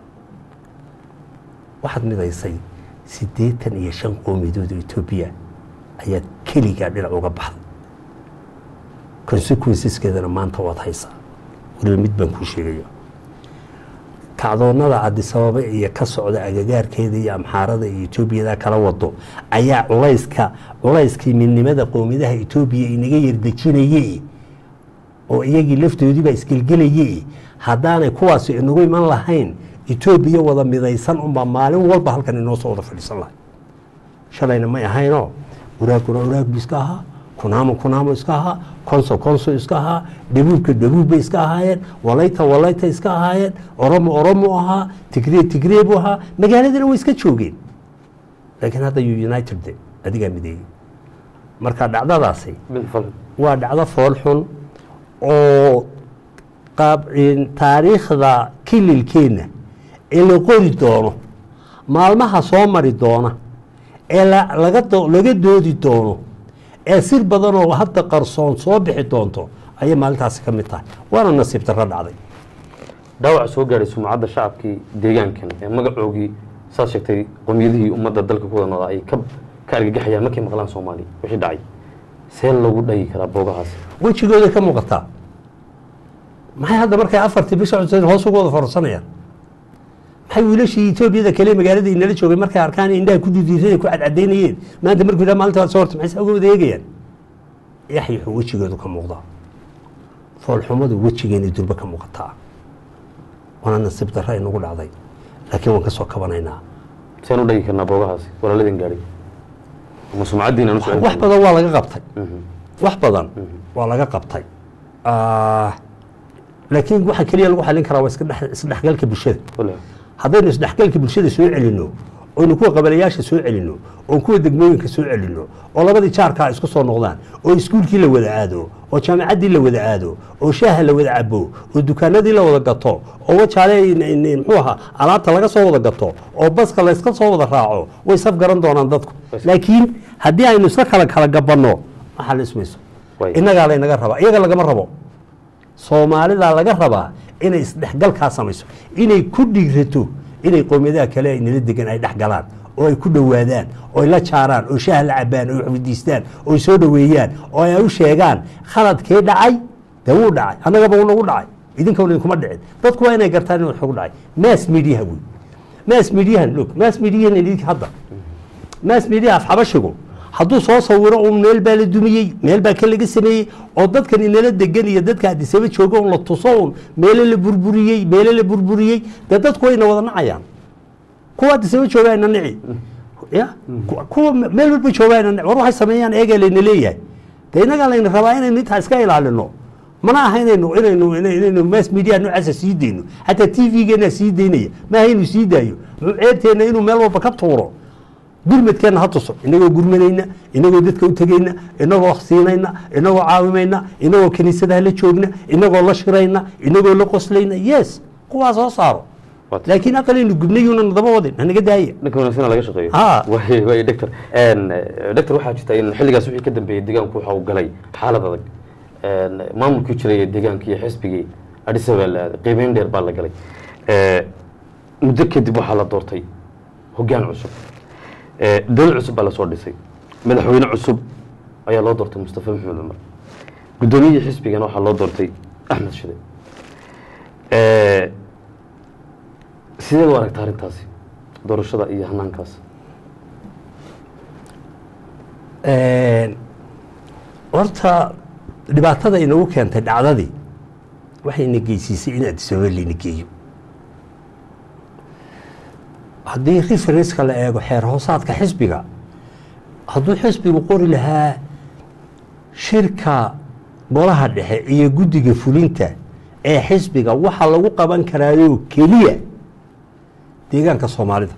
waxaad midaysay siddeetan iyo shan qowmiyadood oo etoobiya ayaad keligaa dhinac uga baxday consequenceskeedana maanta waad haysaa waliba mid baan kuu sheegaya kacdoonada cadisababa iyo ka socda agagaarkeeda iyo amxaarada iyo etoobiyada kala wado ayaa culayska culayskii midnimada qowmiyadaha etoobiya inaga yardejinaye oo iyagii laftoodiibaa isgelgelaye haddaanay kuwaasi inagu iman lahayn etoobiya wada midaysan unbaa maalin walba halkan inoo soo wada fadhiisan lahay shalayna may ahaynoo uraaguna uraag bu iska ahaa kunaamo kunaamo iska ahaa konso konso iska ahaa dhabuubka dhabuub bay iska ahaayeen walayta walayta iska ahaayeen oromo oromo ahaa tigree tigree buu ahaa magaaladana way iska joogeen laakiin hadda you united de adigaa mideeyey marka dhacdadaasi waa dhacdo fool xun oo qaab taariikhda kililkeenna ee la qori doono maalmaha soo mari doona ee laga doodi doono ee sir badan oo hadda qarsoon soo bixi doonto ayay maalintaasi ka mid tahay waana nasiib darro dhacday dhaawac soo gaadhay sumcadda shacabkii deegaankan ee magacoogii saad sheegtay qomiyadihii ummadda dalka ku wada noodaa ay ka ka argagaxayaan markay maqlaan soomaaliya wixii dhacay see lagu dhagi karaa boogahaasi wejigooda ka muuqataa maxay hadda markay afartii bisha cuseen hoos ugu wada farsanayaan maxay wiilashii etoobiyada kale magaalada inala joogay markay arkaan indhaha ku didiirada ku cadcadaynayeen maanta markuu yidhaha maalinta waad soo hortay maxay uga wada eegayaan yaxyaxuu wejigoodu ka muuqdaa foolxumadu wejigeena durba ka muuqataa waana nasiib darro inagu dhacday laakiin waan ka soo kabanaynaa seen u dhagi karnaa boogahaasi walaaladin gaadhay ama sumcaddiina nu wax badan waa laga qabtay wax badan waa laga qabtay laakiin waxa keliya lagu xalin karaa waa isdhexgalka bulshada haddaynu isdhexgalka bulshada soo celino oynu kuwa qabalayaasha soo celino oo kuwa degmooyinka soo celino oo labadii jaarkaa isku soo noqdaan oo iskuulkii la wada aado oo jaamacaddii la wada aado oo shaaha la wada cabo oo dukaanadii la wada gato oo wajaale muxuu ahaa alaabta laga soo wada gato oo baska layska soo wada raaco way saf garan doonaan dadku laakiin haddii aynu iska kala kala gabanno maxaa la ismayso innagaa laynaga rabaa iyaga lagama rabo soomaalidaa laga rabaa inay isdhexgalkaa samayso inay ku dhiirato inay qowmiyadaha kale ay nala degan ay dhex galaan oo ay ku dhowaadaan oo ay la jaaraan oo shaaha la cabaan oo waxweydiistaan oo ay soo dhoweeyaan oo ay u sheegaan khaladkee dhacay dee wuu dhacay annagaba uu nagu dhacay idinka idinkuma dhicin dadku waa inay gartaan inuu xogu dhacay mass mediaha wey mass mediahan look mass mediahan idinka hadda mass media afxabashigu hadduu soo sawiro un meel baa la dumiyey meel baa ka laga sameeyey oo dadkan inala degan iyo dadka adisaba jooga un la tuso un meele la burburiyey meele la burburiyey dee dadku wayna wada nacayaan kuwa adisaba jooga ayna nici ya kuwa meel walba jooga ayna nici war waxay sameeyaan eegaa layna leeyahay dee innagaa layna rabaa inaynu intaa iska ilaalino mana aha inaynu inaynu inaynu mass media noocaasa sii deyno xataa t v-geena sii daynaya maaha inuu sii daayo muxuu ceebteenna inuu meel walba ka tuuro gurmadkeenna ha tuso inagoo gurmanayna inagoo dadka u tegayna inagoo siinayna inagoo caawimayna inagoo kiniisadaha la joogna inagoo la shirayna inagoo la qoslayna yes kuwaa soo saaro laakiin aqalaynu gubnayuuna nadaba wadin hanaga daaya dhanka wanaagsan laga shaqeeyo Ha. way way doctor doctor waxaa jirta in xilligaas wixii ka dambeeyey deegaanku waxa uu galay xaalad adag maamulkii jiray ee deegaanka iyo xisbigii Addis Ababa la aaday qiimeyn dheer baa la galay muddo kadib waxaa la doortay hoggaan cusub dowlad cusub baa lasoo dhisay madaxweyne cusub ayaa loo doortay mustafa maxamed cumar guddoomiyihii xisbigana waxaa loo doortay axmed shide sideed u aragta arrintaasi doorashada iyo hanaankaas horta dhibaatada inagu keentay dhacdadii waxayna geysiisay in Addis Ababa layna geeyo haddii referenska la eego xeer hoosaadka xisbiga hadduu xisbigu qori lahaa shirka golaha dhexe iyo guddiga fulinta ee xisbiga waxaa lagu qaban karaayoo keliya deegaanka soomaalida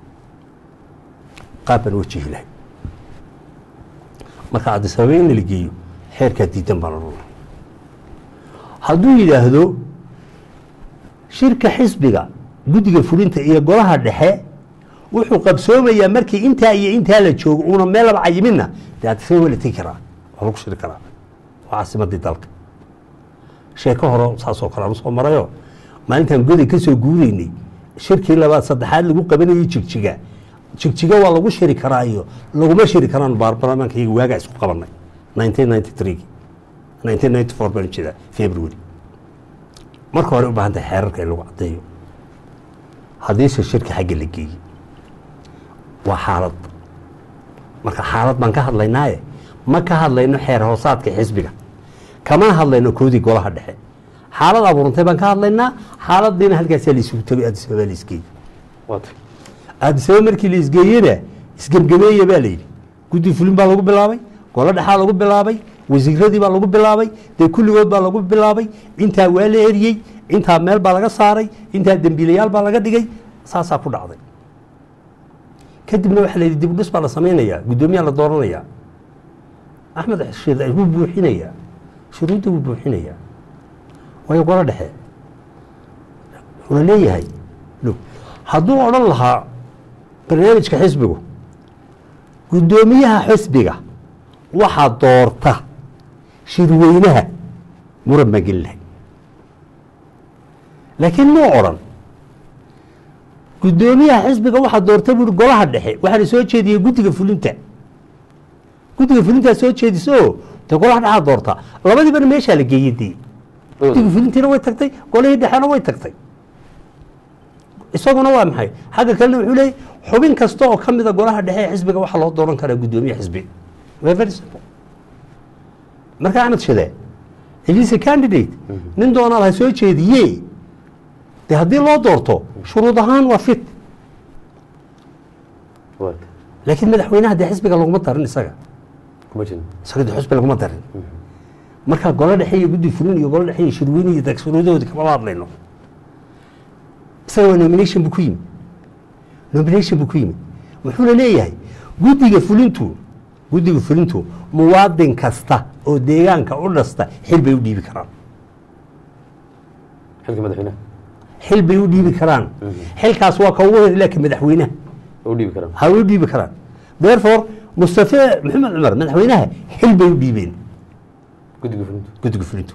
qaab baan wajihi lahay marka cabdisababa in la geeyo xeerkaa diidan baan odhanay hadduu yidhaahdo shirka xisbiga guddiga fulinta iyo golaha dhexe wuxuu qabsoomayaa markii intaa iyo intaa la joogo uuna meel laba cayiminna dee cabdisababa waa la tegi karaa waa lagu shiri karaa waa caasimadii dalka sheeko hore saasoo kale aan usoo marayo maalintaan goday ka soo guureynay shirkii labaad saddexaad lagu qabanayay jigjiga jigjiga waa lagu shiri karaa iyo laguma shiri karaan baarlamaanka iyaga waagaa isku qabanay nineteen ninety three nineteen ninety four baan jeedaa february marka hore u baahan tahay xeerarka in lagu caddeeyo haddiise shirka xagga la geeyey waa xaalad marka xaalad baan ka hadlaynaaye ma ka hadlayno xeer hoosaadka xisbiga kama hadlayno koodii golaha dhexe xaalad abuurantay baan ka hadlaynaa xaaladiina halkaasaa laisugu tagay addisababa la isgeeyey waata addisababa markii la isgeeyena isgemgameeya baa layidhi guddi fulin baa lagu bilaabay golo dhexaa lagu bilaabay wasiiradii baa lagu bilaabay dee kulligood baa lagu bilaabay intaa waa la eriyey intaa meel baa laga saaray intaa dembiilayaal baa laga dhigay saasaa ku dhacday kadibna waxaa la yidhi dib u dhis baa la samaynayaa guddoomiyaa la dooranayaa axmed shiir wuu buuxinayaa shuruudda wuu buuxinayaa waayo golo dhexe wuxuuna leeyahay lo hadduu odhan lahaa barnaamijka xisbigu guddoomiyaha xisbiga waxaa doorta shirweynaha muran baan gelin lahay laakiin muu odhan guddoomiyaha xisbiga waxaa doorta buuri golaha dhexe waxaana soo jeediyey guddiga fulinta guddiga fulintaa soo jeediso dee golaha dhexaa doorta labadiibana meeshaa la geeyey dee guddiga fulintiina way tagtay golihii dhexena way tagtay isaguna waa maxay xagga kalena wuxuu leeyay xubin kasta oo ka mida golaha dhexe ee xisbiga waxaa loo dooran karaa guddoomiye xisbi waa very simple marka axmed shade elisa candidate nin doonaad ha soo jeediye dee haddii loo doorto shuruud ahaan waa fit waata laakiin madaxweynaha dee xisbiga laguma darin isaga kuma jirin isaga dee xisbi laguma darin marka golo dhexe iyo guddi fulin iyo golo dhexe iyo shirweyne iyo dag shuruudahoodi kama hadlayno isaga waa nomination buu ku yimid nomination buu ku yimid wuxuuna leeyahay guddiga fulintu guddiga fulintu muwaadin kasta oo deegaanka u dhasta xil bay u dhiibi karaan xilka madaxweynaha xil bay u dhiibi karaan xilkaas waa ka ugu hor ilaa ka madaxweynaha u dhiibi karaan ha u dhiibi karaan therefore mustafe maxamed cumar madaxweynaha xil bay u dhiibeen guddiga fulintu guddiga fulintu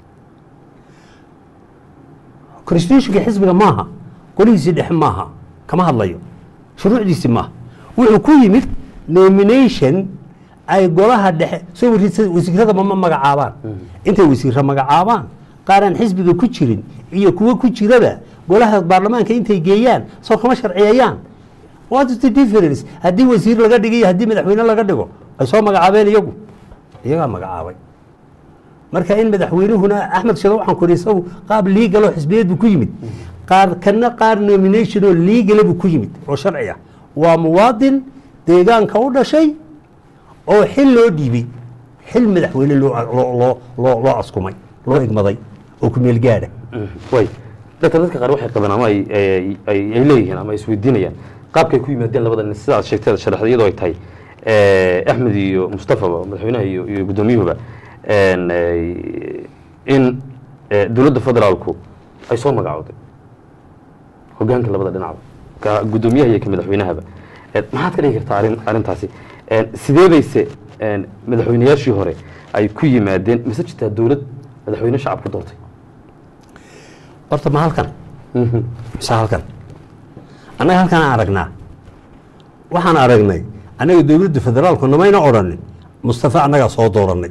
constitutionka xisbiga maaha golihiisii dhexe maaha kama hadlayo shuruucdiisi maaha wuxuu ku yimid nomination ay golaha dhexe soo warisa wasiirada ma magacaabaan intay wasiira magacaabaan qaaraan xisbiga ku jirin iyo kuwo ku jiraba golaha baarlamaanka intay geeyaan soo kama sharciyeeyaan what is the difference haddii wasiir laga dhigo iyo haddii madaxweyne laga dhigo ay soo magacaabeen iyagu iyagaa magacaabay marka in madaxweynuhuna axmed shado waxaan kuri isagu qaab liigaloo xisbiyeed buu ku yimid qaar kana qaar nomination oo liigala buu ku yimid oo sharci ah waa muwaadin deegaanka u dhashay oo xil loo dhiibay xil madaxweyne loo loo loo loo askumay loo igmaday oo ku meel gaadha way dadka dadka qaar waxay qabeen ama ay ay ay ay leeyihiin ama ay isweydiinayaan qaabkay ku yimaadeen labada nin sidaad sheegtay sharaxda iyadoo ay tahay axmed iyo mustafaba madaxweynaha iyo iyo guddoomiyuhuba en, eh, in eh, dowladda federaalku ay soo magacowday hogaanka labada dhinacba ka guddoomiyaha iyo ka madaxweynahaba Eh, maxaad ka dhigi kartaa arrin arrintaasi En, sidee bayse en, madaxweynayaashii hore ay ku yimaadeen mise jirtaa dowlad madaxweyne shacabku doortay horta ma halkan mise halkan annaga halkan aan aragnaa waxaan aragnay annaga dowladda federaalku namayna odhanin mustafa annagaa soo dooranay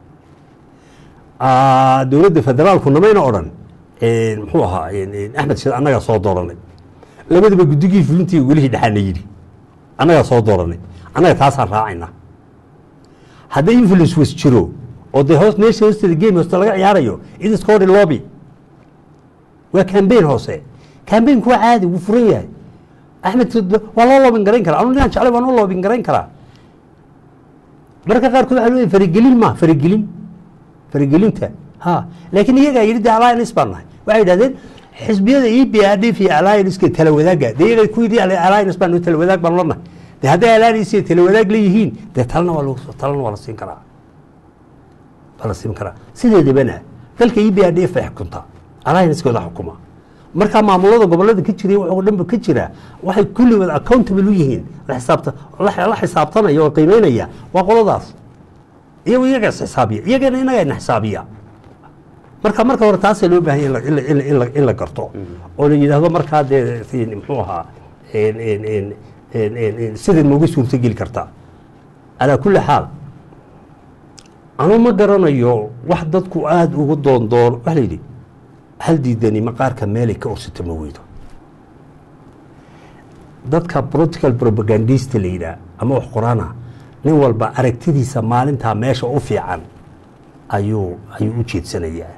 Ah, dowladda federaalku namayna odhan muxuu ahaa axmed shid annagaa soo dooranay labadaba guddigii fulintii welihii dhexaana yidhi annagaa soo dooranay annaga taasaan raacaynaa hadday influence was jiro oo dee hoos meesha hoosteeda game hooste laga ciyaarayo it is called a lobby waa cambaign hoose cambaign-ku waa caadi wuu furan yahay axmed waa loo loobin garayn karaa anu ninaan jeclay waan u loobin garayn karaa mararka qaarkood waxa leeyahay faragelin ma faragelin faragelinta ha laakiin iyagaa yidhi de alliance baan nahay waxay yidhahdeen xisbiyada e b r d iyo allianceka tala wadaaga de iyaga ku yidhi alliance baan tala wadaag baan lanahay de hadday alliance iyo tala wadaag leeyihiin dee talana waa lagu talana waa la siin karaa waa la siin karaa sideedabana dalka e b r d f bay xukuntaa alliancekooda xukuma markaa maamulada gobolada ka jiray waxoo dhanba ka jira waxay kulligood accountable u yihiin la xisaabta la la xisaabtanaya oo qiimeynaya waa qoladaas iyagu iyaga is xisaabiya iyagana inaga ina xisaabiya marka marka hore taasaa loo baahanya in la- in la- in la- in la- in la garto oo la yidhaahdo markaa dee si- muxuu ahaa en- en- en- en- en- en- siday nooga suurtogeli kartaa calaa kulli xaal anu ma garanayo wax dadku aada ugu doondoon waxa la yidhi hal diidani maqaarka meelay ka orsata ma weydo dadka political propagandista la yidhaah ama wax qorana nin walba aragtidiisa maalintaa meesha u fiican ayuu ayuu u jeedsanayaa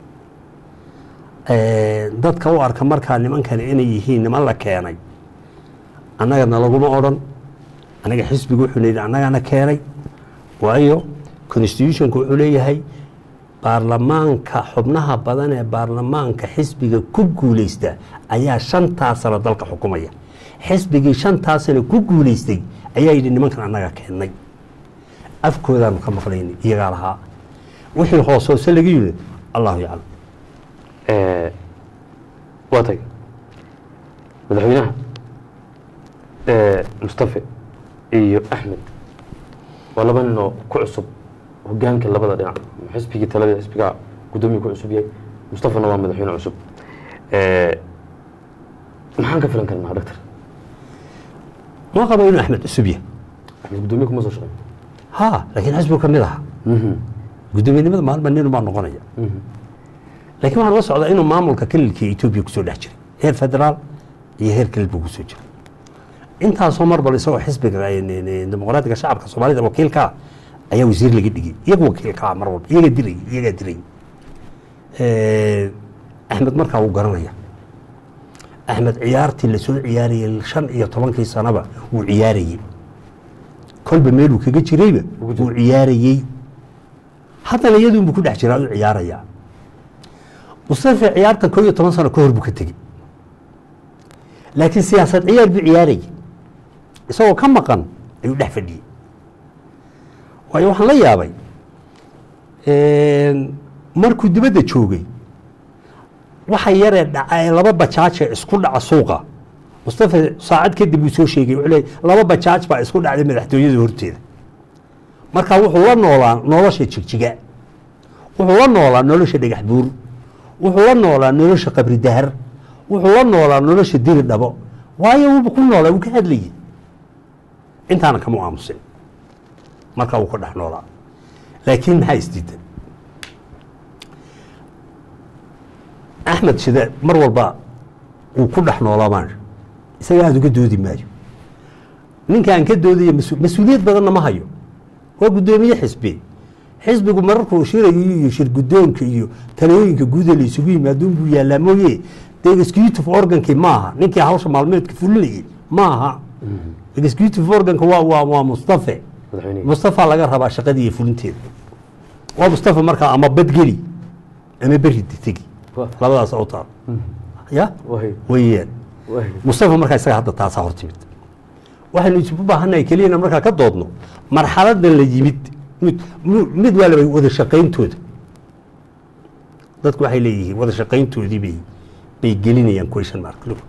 dadka u arka markaa nimankani inay yihiin niman la keenay annagana laguma odhan anaga xisbiga wuxuu leeyahy annagana keenay waayo constitutionka wuxuu leeyahay baarlamaanka xubnaha badan ee baarlamaanka xisbiga ku guuleysta ayaa shantaa sano dalka xukumaya xisbigii shantaa sano ku guuleystay ayaa yidhi nimankan annaga keennay afkoodaanu ka maqlayni iyagaa lahaa wixii hoos hoose laga yidhi allahu yaclam waa tay madaxweynaha mustafe iyo axmed waa laba nin oo ku cusub hogaanka labada dhinac xisbigii talada xisbiga guddoomiya ku cusub yahay mustafana waa madaxweyne cusub maxaan ka filan karnaa doctor ma qabo inuu axmed cusub yahay axmed guddoomiye kuma soo shaqeyn ha laakiin xisbigu ka mid aha guddoomiyenimada maalma nin baa noqonaya laakiin waxaan uga socdaa inuu maamulka kelilka etoobiya kusoo dhex jiray heer federaal iyo heer kelil buu kusoo jiray intaasoo mar bal isagoo xisbiga dimuqraadiga shacabka soomaalida wakiilkaa ayaa wasiir laga dhigay iyaga wakiilkaa mar walba iyaga diray iyagaa diray axmed markaa wuu garanaya axmed ciyaartii lasoo ciyaarayey shan iyo tobankii sanaba wuu ciyaarayey kolba meeluu kaga jirayba wuu ciyaarayey haddana iyaduunbu ku dhex jiraa u ciyaarayaa mustafe ciyaartan koo iyo toban sano ka hor buu ka tegey laakiin siyaasad ciyaar buu ciyaarayay isagoo ka maqan ayuu dhex fadhiyey waayo waxaan la yaabay markuu dibadda joogay waxa yaree dhaca ee laba bajaaje isku dhaca suuqa mustafe saacad kadib uu soo sheegay wuxuu leeyay laba bajaaj baa isku dhacday madaxtooyada horteeda marka wuxuu la noolaa nolosha jigjiga wuxuu la noolaa nolosha dhagax buur wuxuu la noolaa nolosha qabri dahar wuxuu la noolaa nolosha diri dhabo waayo wuuba ku noolaa wuu ka hadlayay intaana kama aamusin markaa wuu ka dhex noolaa laakiin maxaa isdiidan axmed shide mar walba wuu ku dhex noolaa maasha isaga aada uga doodi maayo ninkaan ka doodaya mas- mas-uuliyad badanna ma hayo waa guddoomiye xisbi xisbigu mararkuu shirayo iyo shir guddoonka iyo talooyinka guuda la isugu yimaadun buu yaallaa mooye dee executive organkii maaha ninkii hawsha maalmeedka fulinayay maaha executive organka waa waa waa mustafe madaxweyne mustafa laga rabaa shaqadii iyo fulinteeda waa mustafa markaa ama badgeli ama beri tegi Waa. labadaas u taal ya wahay weyaan wahay mustafa markaa isaga hadda taasaa hor timid waxaynu isugu baahannahay keliyana markaa ka doodno marxaladan la yimid mid mu- mid waalaba wada shaqayntooda dadku waxay leeyihiin wada shaqayntoodii bay bay gelinayaan question mark Look.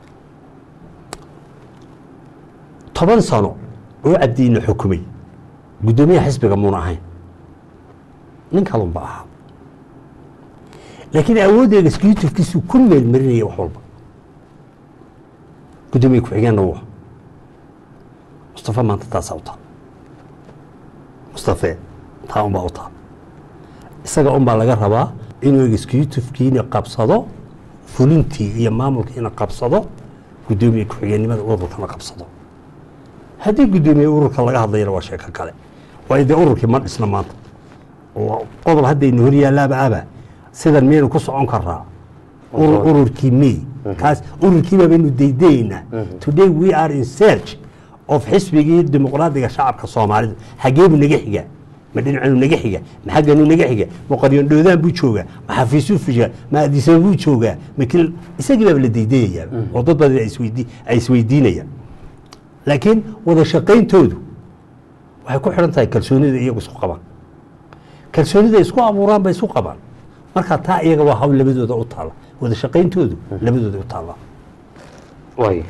toban sano oo cabdiina xukumay guddoomiyaha xisbiga muuna ahayn nin kalun ba ahaa laakiin awoodda executive-kiisu ku meelmarinaya wax walba guddoomiye ku-xigeenna wuu ahaa mustafa maanta taasaa u taal mustafe taa unbaa u taal isaga unbaa laga rabaa inuu executive-kiina qabsado fulintii iyo maamulkiina qabsado guddoomiye ku-xigeenimada ururkana qabsado haddii guddoomiye ururka laga hadlayana waa sheeko kale waayo dee ururkii ma dhisna maanta oo qodob haddaynu hor yaallaaba aba sidan miyaynu ku socon karaa Urur- ururkii may kaas ururkiiba baynu daydaynaa today we are in search of xisbigii dimuqraadiga shacabka soomaalida xageebu naga xigaa ma dhinacanu naga xiga ma xagganu naga xiga ma qaryondhoodaan buu joogaa ma xafiisuu fushaa ma adisaba buu joogaa ma kil isagii baaba la daydayayaa oo dad badan ay isweydii- ay isweydiinayaan laakiin wada shaqayntoodu waxay ku xidhan tahay kalsoonida iyagu isku qabaan kalsoonida isku abuuraan bay isku qabaan marka taa iyaga waa hawl labadooda u taalla wada shaqayntoodu labadooda u taalla waay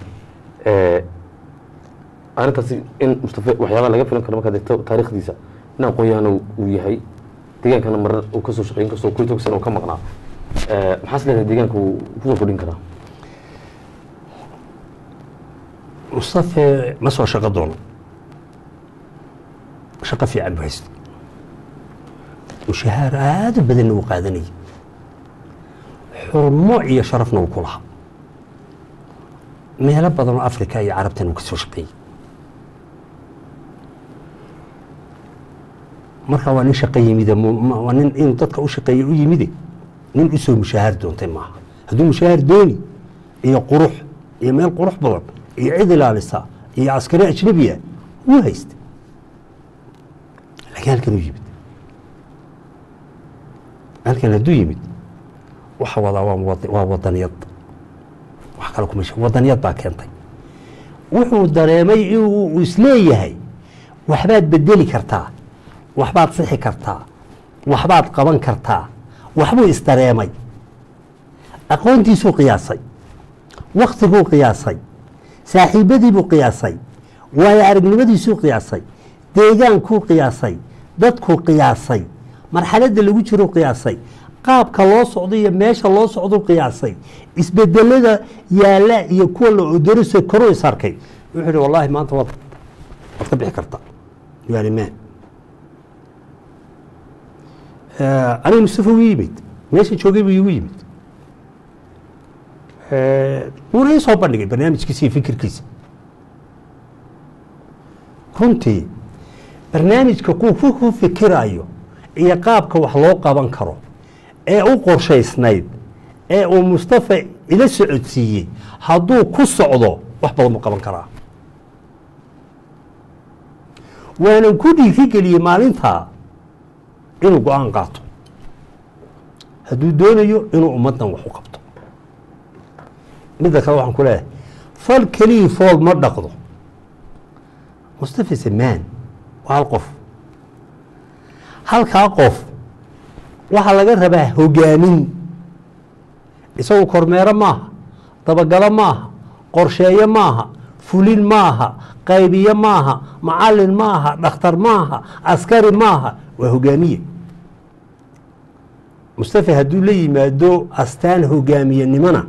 arrintaasi in mustafe waxyaabaha laga filan karo markaad eegto taariikhdiisa in aqoon-yahana uu yahay deegaankana marar uu kasoo shaqeey inkastoo kun tog sana uu ka maqnaa maxaas leedahay deegaanka uu kusoo kordhin karaa mustafe ma soo shaqo doono shaqo fiican buu haysta mushahaar aada u badanna uu qaadanayay xurmo iyo sharafna uu ku lahaa meelo badan oo africa iyo carabtan uu ka soo shaqeeyey marka waa nin shaqo yimide mu- ma- waa nin inuu dadka u shaqeeye u yimide nin usoo mushahaar doontay maaha hadduu mushahaar dooni iyo qurux iyo meel qurux badan iyo cid ilaalisa iyo askari ajnabiya wuu haysta laakiin halkan u yimid halkan hadduu yimid waxa wadaa waa wad- waa wadaniyad wax kale kuma sheeg wadaniyad baa keentay wuxuu dareemay inuu isleeyahay waxbaad bedeli kartaa waxbaad sixi kartaa waxbaad qaban kartaa waxbuu isdareemay aqoontiisuu qiyaasay waktiguu qiyaasay saaxiibadiibuu qiyaasay waayo aragnimadiisuu qiyaasay deegaankuu qiyaasay dadkuu qiyaasay marxaladda lagu jiruu qiyaasay qaabka loo socdo iyo meesha loo socduu qiyaasay isbedelada yaalla iyo kuwa la odorisa koruu is arkay wuxuu yihi wallaahi maanta waad waad ka bixi kartaa yani me aniga mustafa wuu yimid meesha joogay buu igu yimid wuuna ii soo bandhigay barnaamijkiisa iyo fikirkiisa runtii barnaamijka kuu ku ku fikirayo iyo qaabka wax loo qaban karo ee u qorshaysnayd ee uu mustafa ila socodsiiyey hadduu ku socdo wax badan buu qaban karaa waanan ku dhiirigeliyey maalintaa inuu go-aan qaato hadduu doonayo inuu ummaddan wax u qabto midda kale waxaan ku leeyahay fal kelii fool ma dhaqdo mustafa samaan waa hal qof halkaa qof waxaa laga rabaa hogaamin isagu kormeero maaha dabagalo maaha qorsheeyo maaha fulin maaha qaybiye maaha macalin maaha dhakhtar maaha askari maaha waa hogaamiye mustafa hadduu la yimaado astaan hogaamiyenimona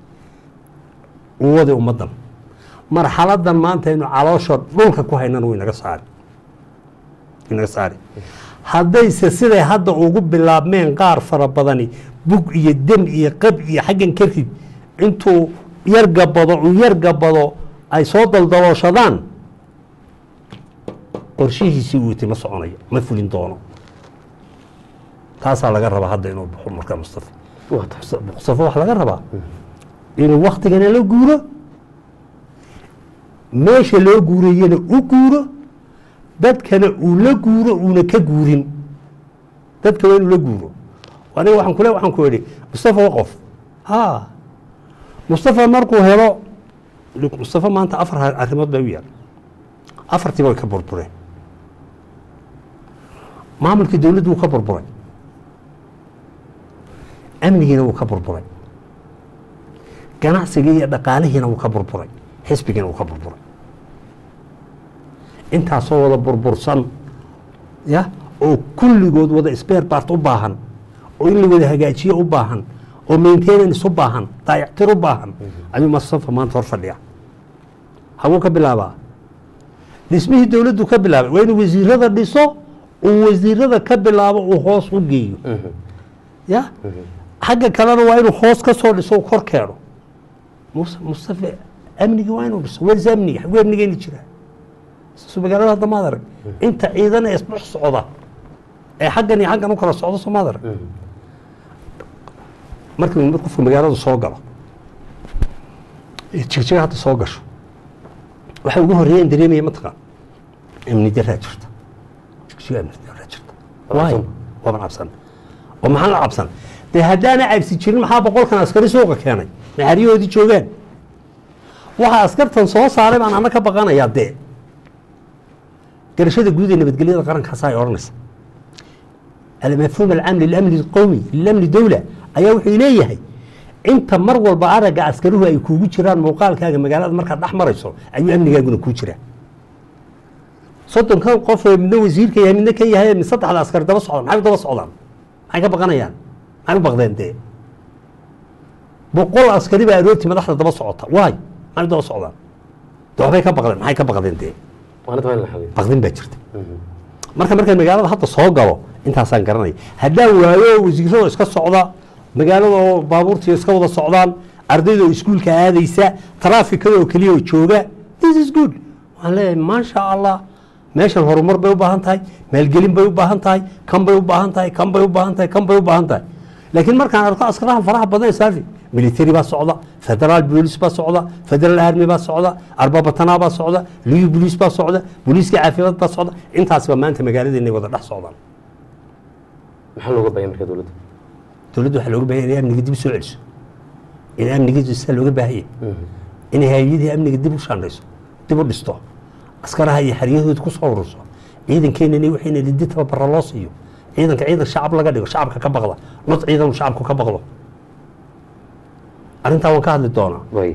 uu waday ummaddan marxaladan maanta aynu caloosha dhulka ku haynana wuu inaga saari inaga saari haddayse siday hadda ugu bilaabmeen qaar fara badani bug iyo dem iyo qab iyo xaggan ka rid intuu yar gabado uu yar gabado ay soo daldalooshadaan qorshihiisii uu yiti ma soconayo ma fulin doono taasaa laga rabaa hadda inuu baxo marka mustafa waa tahay mustafa waxaa laga rabaa inuu waktigana la guuro meesha loo guurayana u guuro dadkana uu la guuro uuna ka guurin dadka waa inuu la guuro aniga waxaan kule waxaan ku idhi mustafa waa qof ha mustafa markuu helo mustafa maanta afar arrimood baa u yaal afartiiba way ka burbureen maamulkii dowladdu wuu ka burburay amnigiina wuu ka burburay ganacsigii iyo dhaqaalihiina wuu ka burburay xisbigiina wuu ka burburay intaasoo wada burbursan ya oo kulligood wada sbeer bart u baahan oo in la wada hagaajiyo u baahan oo maintenance u baahan daayactir u baahan ayuu mustafa maanta hor fadhiya haguu ka bilaabaa dhismihii dowladdu ka bilaabay waa inuu wasiirada dhiso uu wasiirada ka bilaabo uu hoos u geeyo ya xagga kalena waa inuu hoos ka soo dhiso u kor keeno mus mustafa amnigii waa inuu dhiso wers amnigi xaguu amnigeeni jiraa su magaalada hadda maad arag inta ciidana isdhex socda ee xaggan iyo xaggan u kala socdo soo maad arag markii qofka magaalada soo galo jigjiga hadda soo gasho waxa ugu horreeya in dareemaya mataqaan amni daraa jirta jigjiga amni daraa jirta waay waaban cabsan oo maxaan la cabsan dee haddaana cabsi jirin maxaa boqolkan askari suuqa keenay naxariyahoodii joogaan waxa askartan soo saaray baan ana ka baqanayaa dee garashada guud ee nabadgelyada qarankaasa ay odhanaysa almafhuum alcaam lilamni qowmi lilamni dowla ayaa wuxuu leeyahay inta mar walba aragga askaruhu ay kuugu jiraan muuqaalkaaga magaalada markaad dhex marayso ayuu amnigaaguna kuu jiraa soddonkan qof ee midna wasiirka yahay midna ka yahay mid saddexda askari daba socdaan maxay u daba socdaan maxay ka baqanayaan maxay u baqdeen dee boqol askari baa aroortii madaxda daba socota waay maxay u daba socdaan de waxbay ka baqdeen maxay ka baqdeen dee waana taa in la xaliyo baqdin baa jirta marka markaan magaalada hadda soo galo intaasaan garanaya haddaan waayo wasiirada iska socda magaalada oo baabuurtii iska wada socdaan ardayda oo iskuulka aadaysa taraafikada oo keliya oo jooga this is good waxaan leeyahay maasha allah meeshan horumar bay u baahan tahay maalgelin bay u baahan tahay kan bay u baahan tahay kan bay u baahan tahay kan bay u baahan tahay laakiin markaan arko askaraha faraha badan ee saafi military baa socda federaal bolis baa socda federal army baa socda arbabatanaa baa socda liyu bolis baa socda booliiska caafimaad baa socda intaasba maanta magaaladeena wada dhex socdaan maxaa looga baahaya marka dowladda dowladda waxaa looga baahaya inay amniga dib u soo celiso in amniga sidaa looga baahaya inay hay-adihii amniga dib u shaandhayso dib u dhisto askaraha iyo xeryahooda ku soo ururso ciidankeenani waxayna lidi tababara loo siiyo ciidanka ciidan shacab laga dhigo shacabka ka baqda not ciidan shacabku ka baqdo arrintaa waan ka hadli doonaa way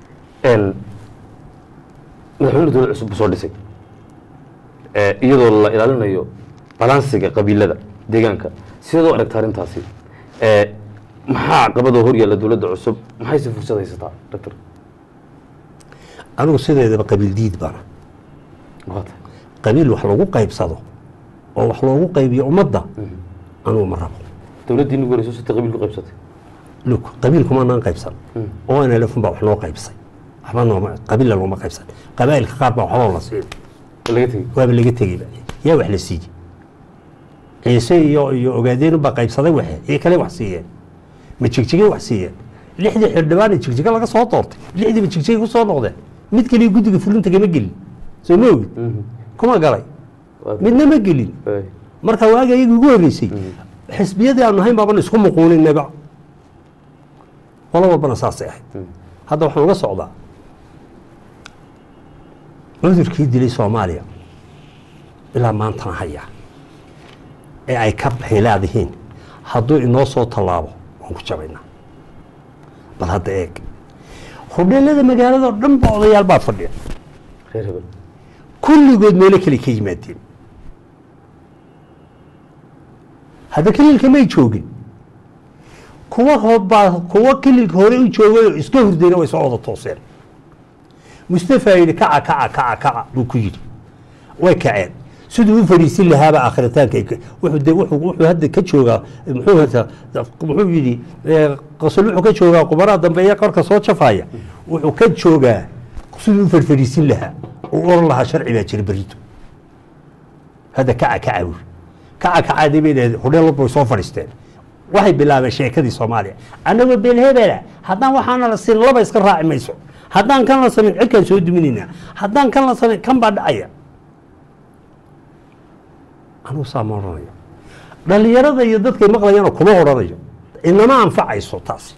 madaxweyne dowlad cusub buu soo dhisay Eh, iyadoo la ilaalinayo balansiga qabiilada deegaanka sideed u aragta arrintaasi Eh, maxaa caqabadoo hor yaalla dowladda cusub maxayse fursad haysataa doctor anigu sideedaba qabiil diid baana waa tahay qabiil wax lagu qaybsado oo wax loogu qaybiyo ummadda anugu ma rabo dowladdii nagu horeyso sita qabiil ku qaybsatay luk qabiilkumanaan qaybsan oo nlfun baa wax noo qaybsay waxba nooma qabiilla looma qaybsan qabaa'ilka qaar baa waxba la siin oo laga tegey waaba laga tegeyba yaa wax la siiyey ciise iyo iyo ogaadeen baa qaybsaday waxe iyo kale wax siiyeen ma jigjigay wax siiyeen lixdii xildhibaan jigjiga laga soo doortay lixdiiba jigjigay ku soo noqdeen mid kaliya guddiga fulinta kama gelin soo ma ogid kuma galay Waa tahay. midna ma gelin Way. marka waaga iyaga ugu horreysay xisbiyadii aanu ahayn baaban isku muquuninaba qolo walbana saasay ahayd hadda waxaan uga socdaa cudurkii dilay soomaaliya ilaa maantana haya ee ay ka xilaadihiin hadduu inoo soo tallaabo waan ku jabaynaa bal hadda eeg hudheelada magaalada oo dhan ba odayaal baa fadhiya reer hebel kulligood meelo kale ka yimaadeen hadda kililka may joogin kuwa hobaa kuwa kililka hore u joogay oo iska hurdayna way soo wada tooseen mustafa yidhi kaca kaca kaca kaca buu ku yidhi way kaceen siduu u fadhiisin lahaaba akhritaanka ay ka- wuxuu de wuxuu wuxuu hadda ka joogaa muxuu hata muxuu yidhi eh, qosol wuxuu ka joogaa qubaraha dambeeya korka soo jafaya wuxuu ka joogaa siduu u fadhfadhiisin lahaa uu oran lahaa sharci baa jira berito hadda kaca kaca buuri kaca kacaadii bay dhaheen hudheel walba way soo fadhiisteen waxay bilaabeen sheekadii soomaaliya annagoo beelhebela haddaan waxaana la siin laba iska raaci mayso haddaan kan la samayn cirkaan soo duminaynaa haddaan kan la samayn kan baa dhacaya anugu saa ma odhanayo dhallinyarada iyo dadkay maqlayana kuma odhanayo inama anfacayso taasi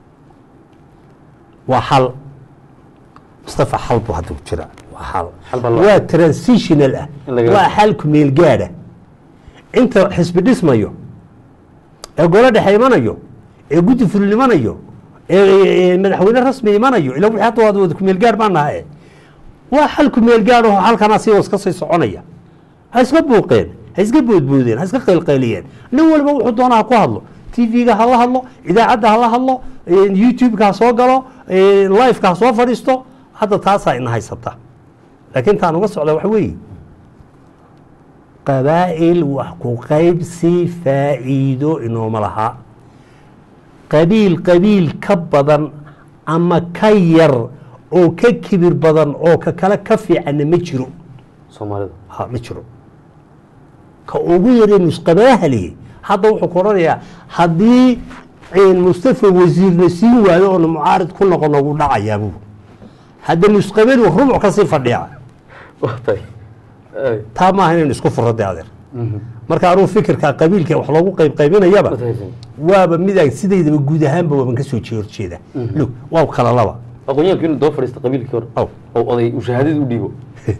waa xal mustafa xal buu hadda ku jiraa waa xal Xal baa loo- waa transitional ah In laga- waa xal kumeel gaadha inta xisbi dhismayo ee golo dhexe imanayo ee guddi fulin imanayo ee ee madaxweyne rasmi imanayo ila wixii hadda waad wada kumeel gaadh baan nahay waa xal kumeel gaadh oo halkanaa sii iska sii soconaya ha iska buuqeen ha iska boodboodeen ha iska qaylqayliyeen nin walba wuxuu doonaa ha ku hadlo tv-ga ha la hadlo idaacadda ha la hadlo youtube-ka ha soo galo live-ka ha soo fadhiisto hadda taasaa ina haysata laakiin taan uga socda waxa weeye qabaa'il wax ku qaybsi faa'iido inooma laha qabiil qabiil ka badan ama ka yar oo ka kibir badan oo ka kale ka fiicanna ma jiro soomaalida ha ma jiro ka ugu yaree nusqabaahali hadda wuxuu ku odhanayaa haddii mustafa wasiirna siin waayo oona mucaarid ku noqono wuu dhacayaa buu hadda nusqabadu rubuc kasii fadhiya waa tahay Ay. taa maaha inaynu isku furro de adeer marka anuu fikirka qabiilka wax loogu qayb qaybinayaba Matahaysan. waaba midaan sidaydaba guud ahaanba waaban ka soo horjeeda lug waa kala laba aqoonyahanku inuu daba fadhiista qabiilkii hore Aw. oo oday uu shahaadadii u dhiibo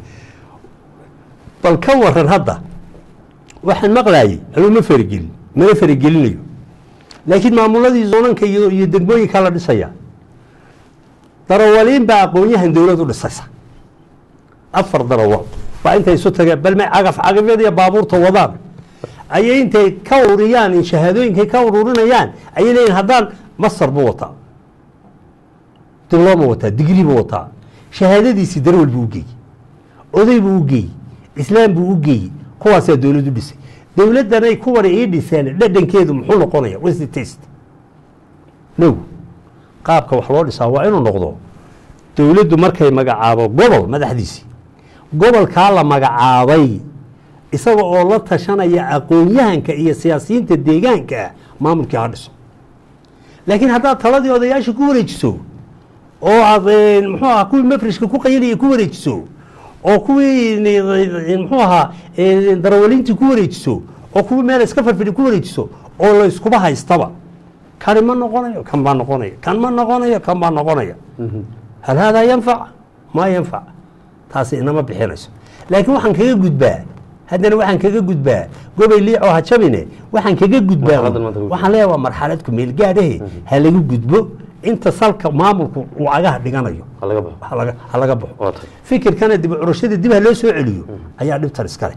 bal ka waran hadda waxaan maqlaayey anuu ma faragelin mana faragelinayo laakiin maamuladii zoonanka iyo iyo degmooyinkaa la dhisaya darawaliin baa aqoonyahan dowlad u dhisaysa afar darawal baa intay isu tageen bal may cagaf cagafyada iyo baabuurta wadaan ayay intay ka ururiyaan in shahaadooyinkay ka ururinayaan ayay leeyihin haddaan masar buu wataa dilooma wataa digri buu wataa shahaadadiisii darawal buu u geeyey oday buu u geeyey islaam buu u geeyey kuwaasaa dowlad u dhisay dowladdanay kuwani ii dhiseen dhadhankeedu muxuu noqonaya what's the taste no qaabka wax loo dhisaa waa inuu noqdo dowladdu markay magacaabo gobol madaxdiisii gobolkaa la magacaabay isaga oo la tashanaya aqoon-yahanka iyo siyaasiyiinta deegaanka maamulkii ha dhiso laakiin haddaad taladii odayaasha ku wareejiso oo aad eh, muxuu ahaa kuwii mafrishka ku qaylinaya ku wareejiso oo kuwii eh, muxuu ahaa eh, darawaliintii ku wareejiso oo kuwii meel iska farfidhi ku wareejiso oo la iskuba haystaba kani ma noqonayo kan baa noqonaya kan ma noqonayo kan baa noqonaya hal haadaa yanfac maa yanfac taasi inama bixinayso laakiin waxaan kaga gudbaa haddana waxaan kaga gudbaa gobay liicoo ha jabine waxaan kaga gudbaa Marxaladdan maanta lagu waxaan leeyahay waa marxalad ku meel gaadhahe ha lagu gudbo inta salka maamulku uu agaha dhiganayo ha laga baxo ha laga- ha laga baxo waa tahay fikirkana dib u curashada dib ha loo soo celiyo ayaa dhibtan iskale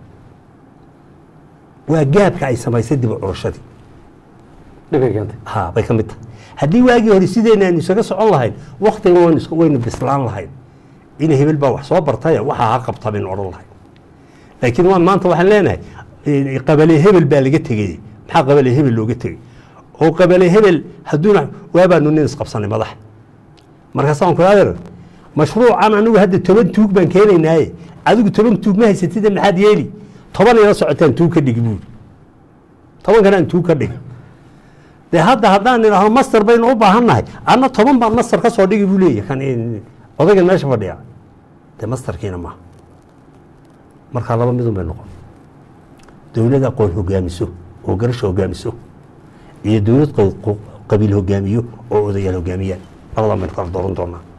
waa gaabka ay samaysay dib u curashadii dhibay keentay ha bay ka mid tahay haddii waagii hore sideenna aynu isaga socon lahayn waktigan waynu is- waynu bislaan lahayn in hebel baa wax soo bartaye waxaa ha qabta baynu odhan lahayn laakiin waan maanta waxaan leenahay eh, qabale hebel baa laga tegey maxaa qabale hebel looga tegey oo qabale hebel hadduuna waabaanu nin isqabsanay madaxa markaasaan ku adeer mashruucan anigu hadda toban tuug baan keenaynaaye adigu toban tuug ma haysatida maxaad yeeli toban ila socotaan tuug ka dhigi buuri tobankana aan tuug ka dhigi de hadda haddaan idhaahdo master baynu u baahan nahay anna toban baan master ka soo dhigi buu leeyahy kan in- odaygan meesha fadhiya de masterkiina maaha markaa laba midun bay noqon dowlad aqoon hogaamiso oo garasho hogaamiso iyo dowlad qa- qa- qabiil hogaamiyo oo odayaal hogaamiyaan labadan baynu kala dooran doonaa